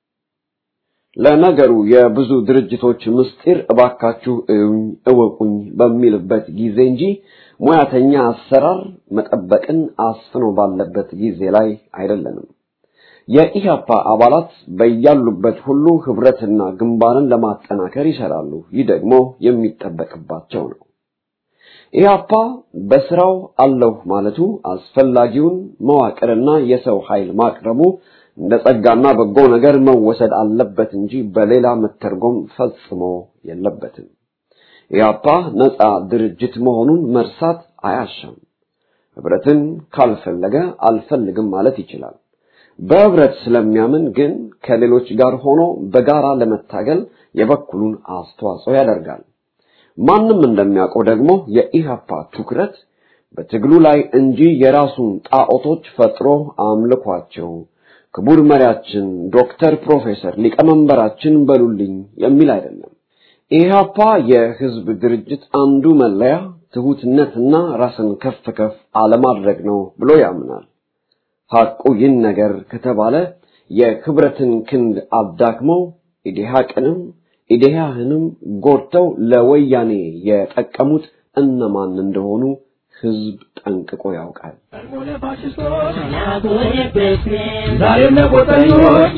ለነገሩ የብዙ ድርጅቶች ምስጢር እባካችሁ እዩኝ እወቁኝ በሚልበት ጊዜ እንጂ ሙያተኛ አሰራር መጠበቅን አስፍኖ ባለበት ጊዜ ላይ አይደለንም። የኢህአፓ አባላት በያሉበት ሁሉ ህብረትና ግንባርን ለማጠናከር ይሰራሉ። ይህ ደግሞ የሚጠበቅባቸው ነው። ኢህአፓ በስራው አለሁ ማለቱ አስፈላጊውን መዋቅርና የሰው ኃይል ማቅረቡ እንደ ጸጋና በጎ ነገር መወሰድ አለበት እንጂ በሌላ መተርጎም ፈጽሞ የለበትም። ኢህአፓ ነፃ ድርጅት መሆኑን መርሳት አያሻም። ህብረትን ካልፈለገ አልፈልግም ማለት ይችላል። በህብረት ስለሚያምን ግን ከሌሎች ጋር ሆኖ በጋራ ለመታገል የበኩሉን አስተዋጽኦ ያደርጋል። ማንም እንደሚያውቀው ደግሞ የኢህአፓ ትኩረት በትግሉ ላይ እንጂ የራሱን ጣዖቶች ፈጥሮ አምልኳቸው ክቡር መሪያችን ዶክተር ፕሮፌሰር ሊቀመንበራችን በሉልኝ የሚል አይደለም። ኢህአፓ የህዝብ ድርጅት አንዱ መለያ ትሁትነትና ራስን ከፍ ከፍ አለማድረግ ነው ብሎ ያምናል። ሐቁ ይህን ነገር ከተባለ የክብረትን ክንድ አዳክመው ኢዴሃቅንም ኢዴሃህንም ጎድተው ለወያኔ የጠቀሙት እነማን እንደሆኑ ህዝብ ጠንቅቆ ያውቃል። ዛሬም ለቆጠኞች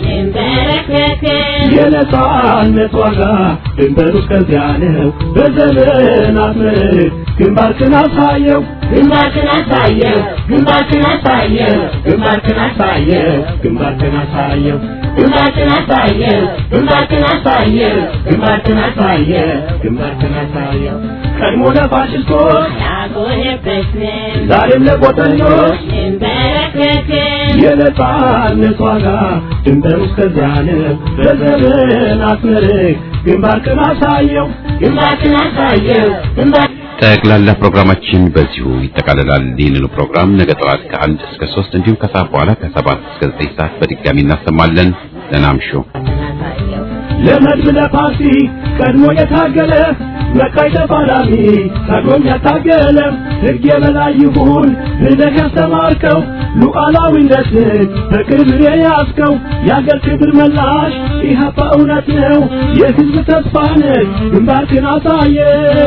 የነጻነት ዋጋ ድንበሩ እስከዚያ ነው። በዘመናት ምርክ ግንባርክን አሳየው ግንባርክን አሳየው ግንባርክን አሳየው ግንባርክን አሳየው ግንባርክን አሳየው ግንባርክን አሳየው ግንባርክን አሳየው ግንባርክን አሳየው ግንባርክን አሳየው ቀድሞ ለፋሽስቶች ያጎነበስን ዛሬም ለቆጠኞች እንበረከክን የነጻነት ዋጋ ድንበሩ እስከዚያ ነው። በዘመናት ምርክ ግንባርክን አሳየው ግንባርክን አሳየው ግንባር ጠቅላላ ፕሮግራማችን በዚሁ ይጠቃልላል። ይህንኑ ፕሮግራም ነገ ጠዋት ከአንድ እስከ ሶስት እንዲሁም ከሰዓት በኋላ ከሰባት እስከ ዘጠኝ ሰዓት በድጋሚ እናሰማለን። ደህና እምሹ። ለመድብ ለፓርቲ ቀድሞ የታገለ መቃይ ተፋላሚ ቀድሞም ያታገለ ሕግ የበላይ ይሁን ብለህ ያስተማርከው ሉዓላዊነትን በክብር የያዝከው የአገር ክብር መላሽ ኢህአፓ እውነት ነው የሕዝብ ተስፋ ነህ ግንባርክን አሳየ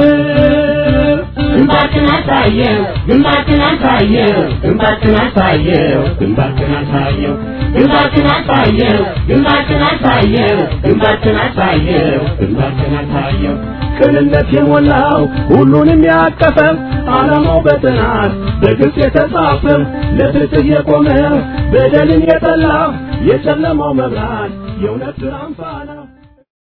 ግንባርክን አሳየው ግንባርክን አሳየው ግንባርክን አሳየው ግንባርክን አሳየው ግንባርክን አሳየው ግንባርክን አሳየው ግንባርክን አሳየው ግንባርክን አሳየው ቅንነት የሞላው ሁሉንም ያቀፈ ዓላማው በጥናት በግልጽ የተጻፈ ለፍትህ የቆመ በደልን የጠላ የጨለማው መብራት የእውነት ብርሃን ፋና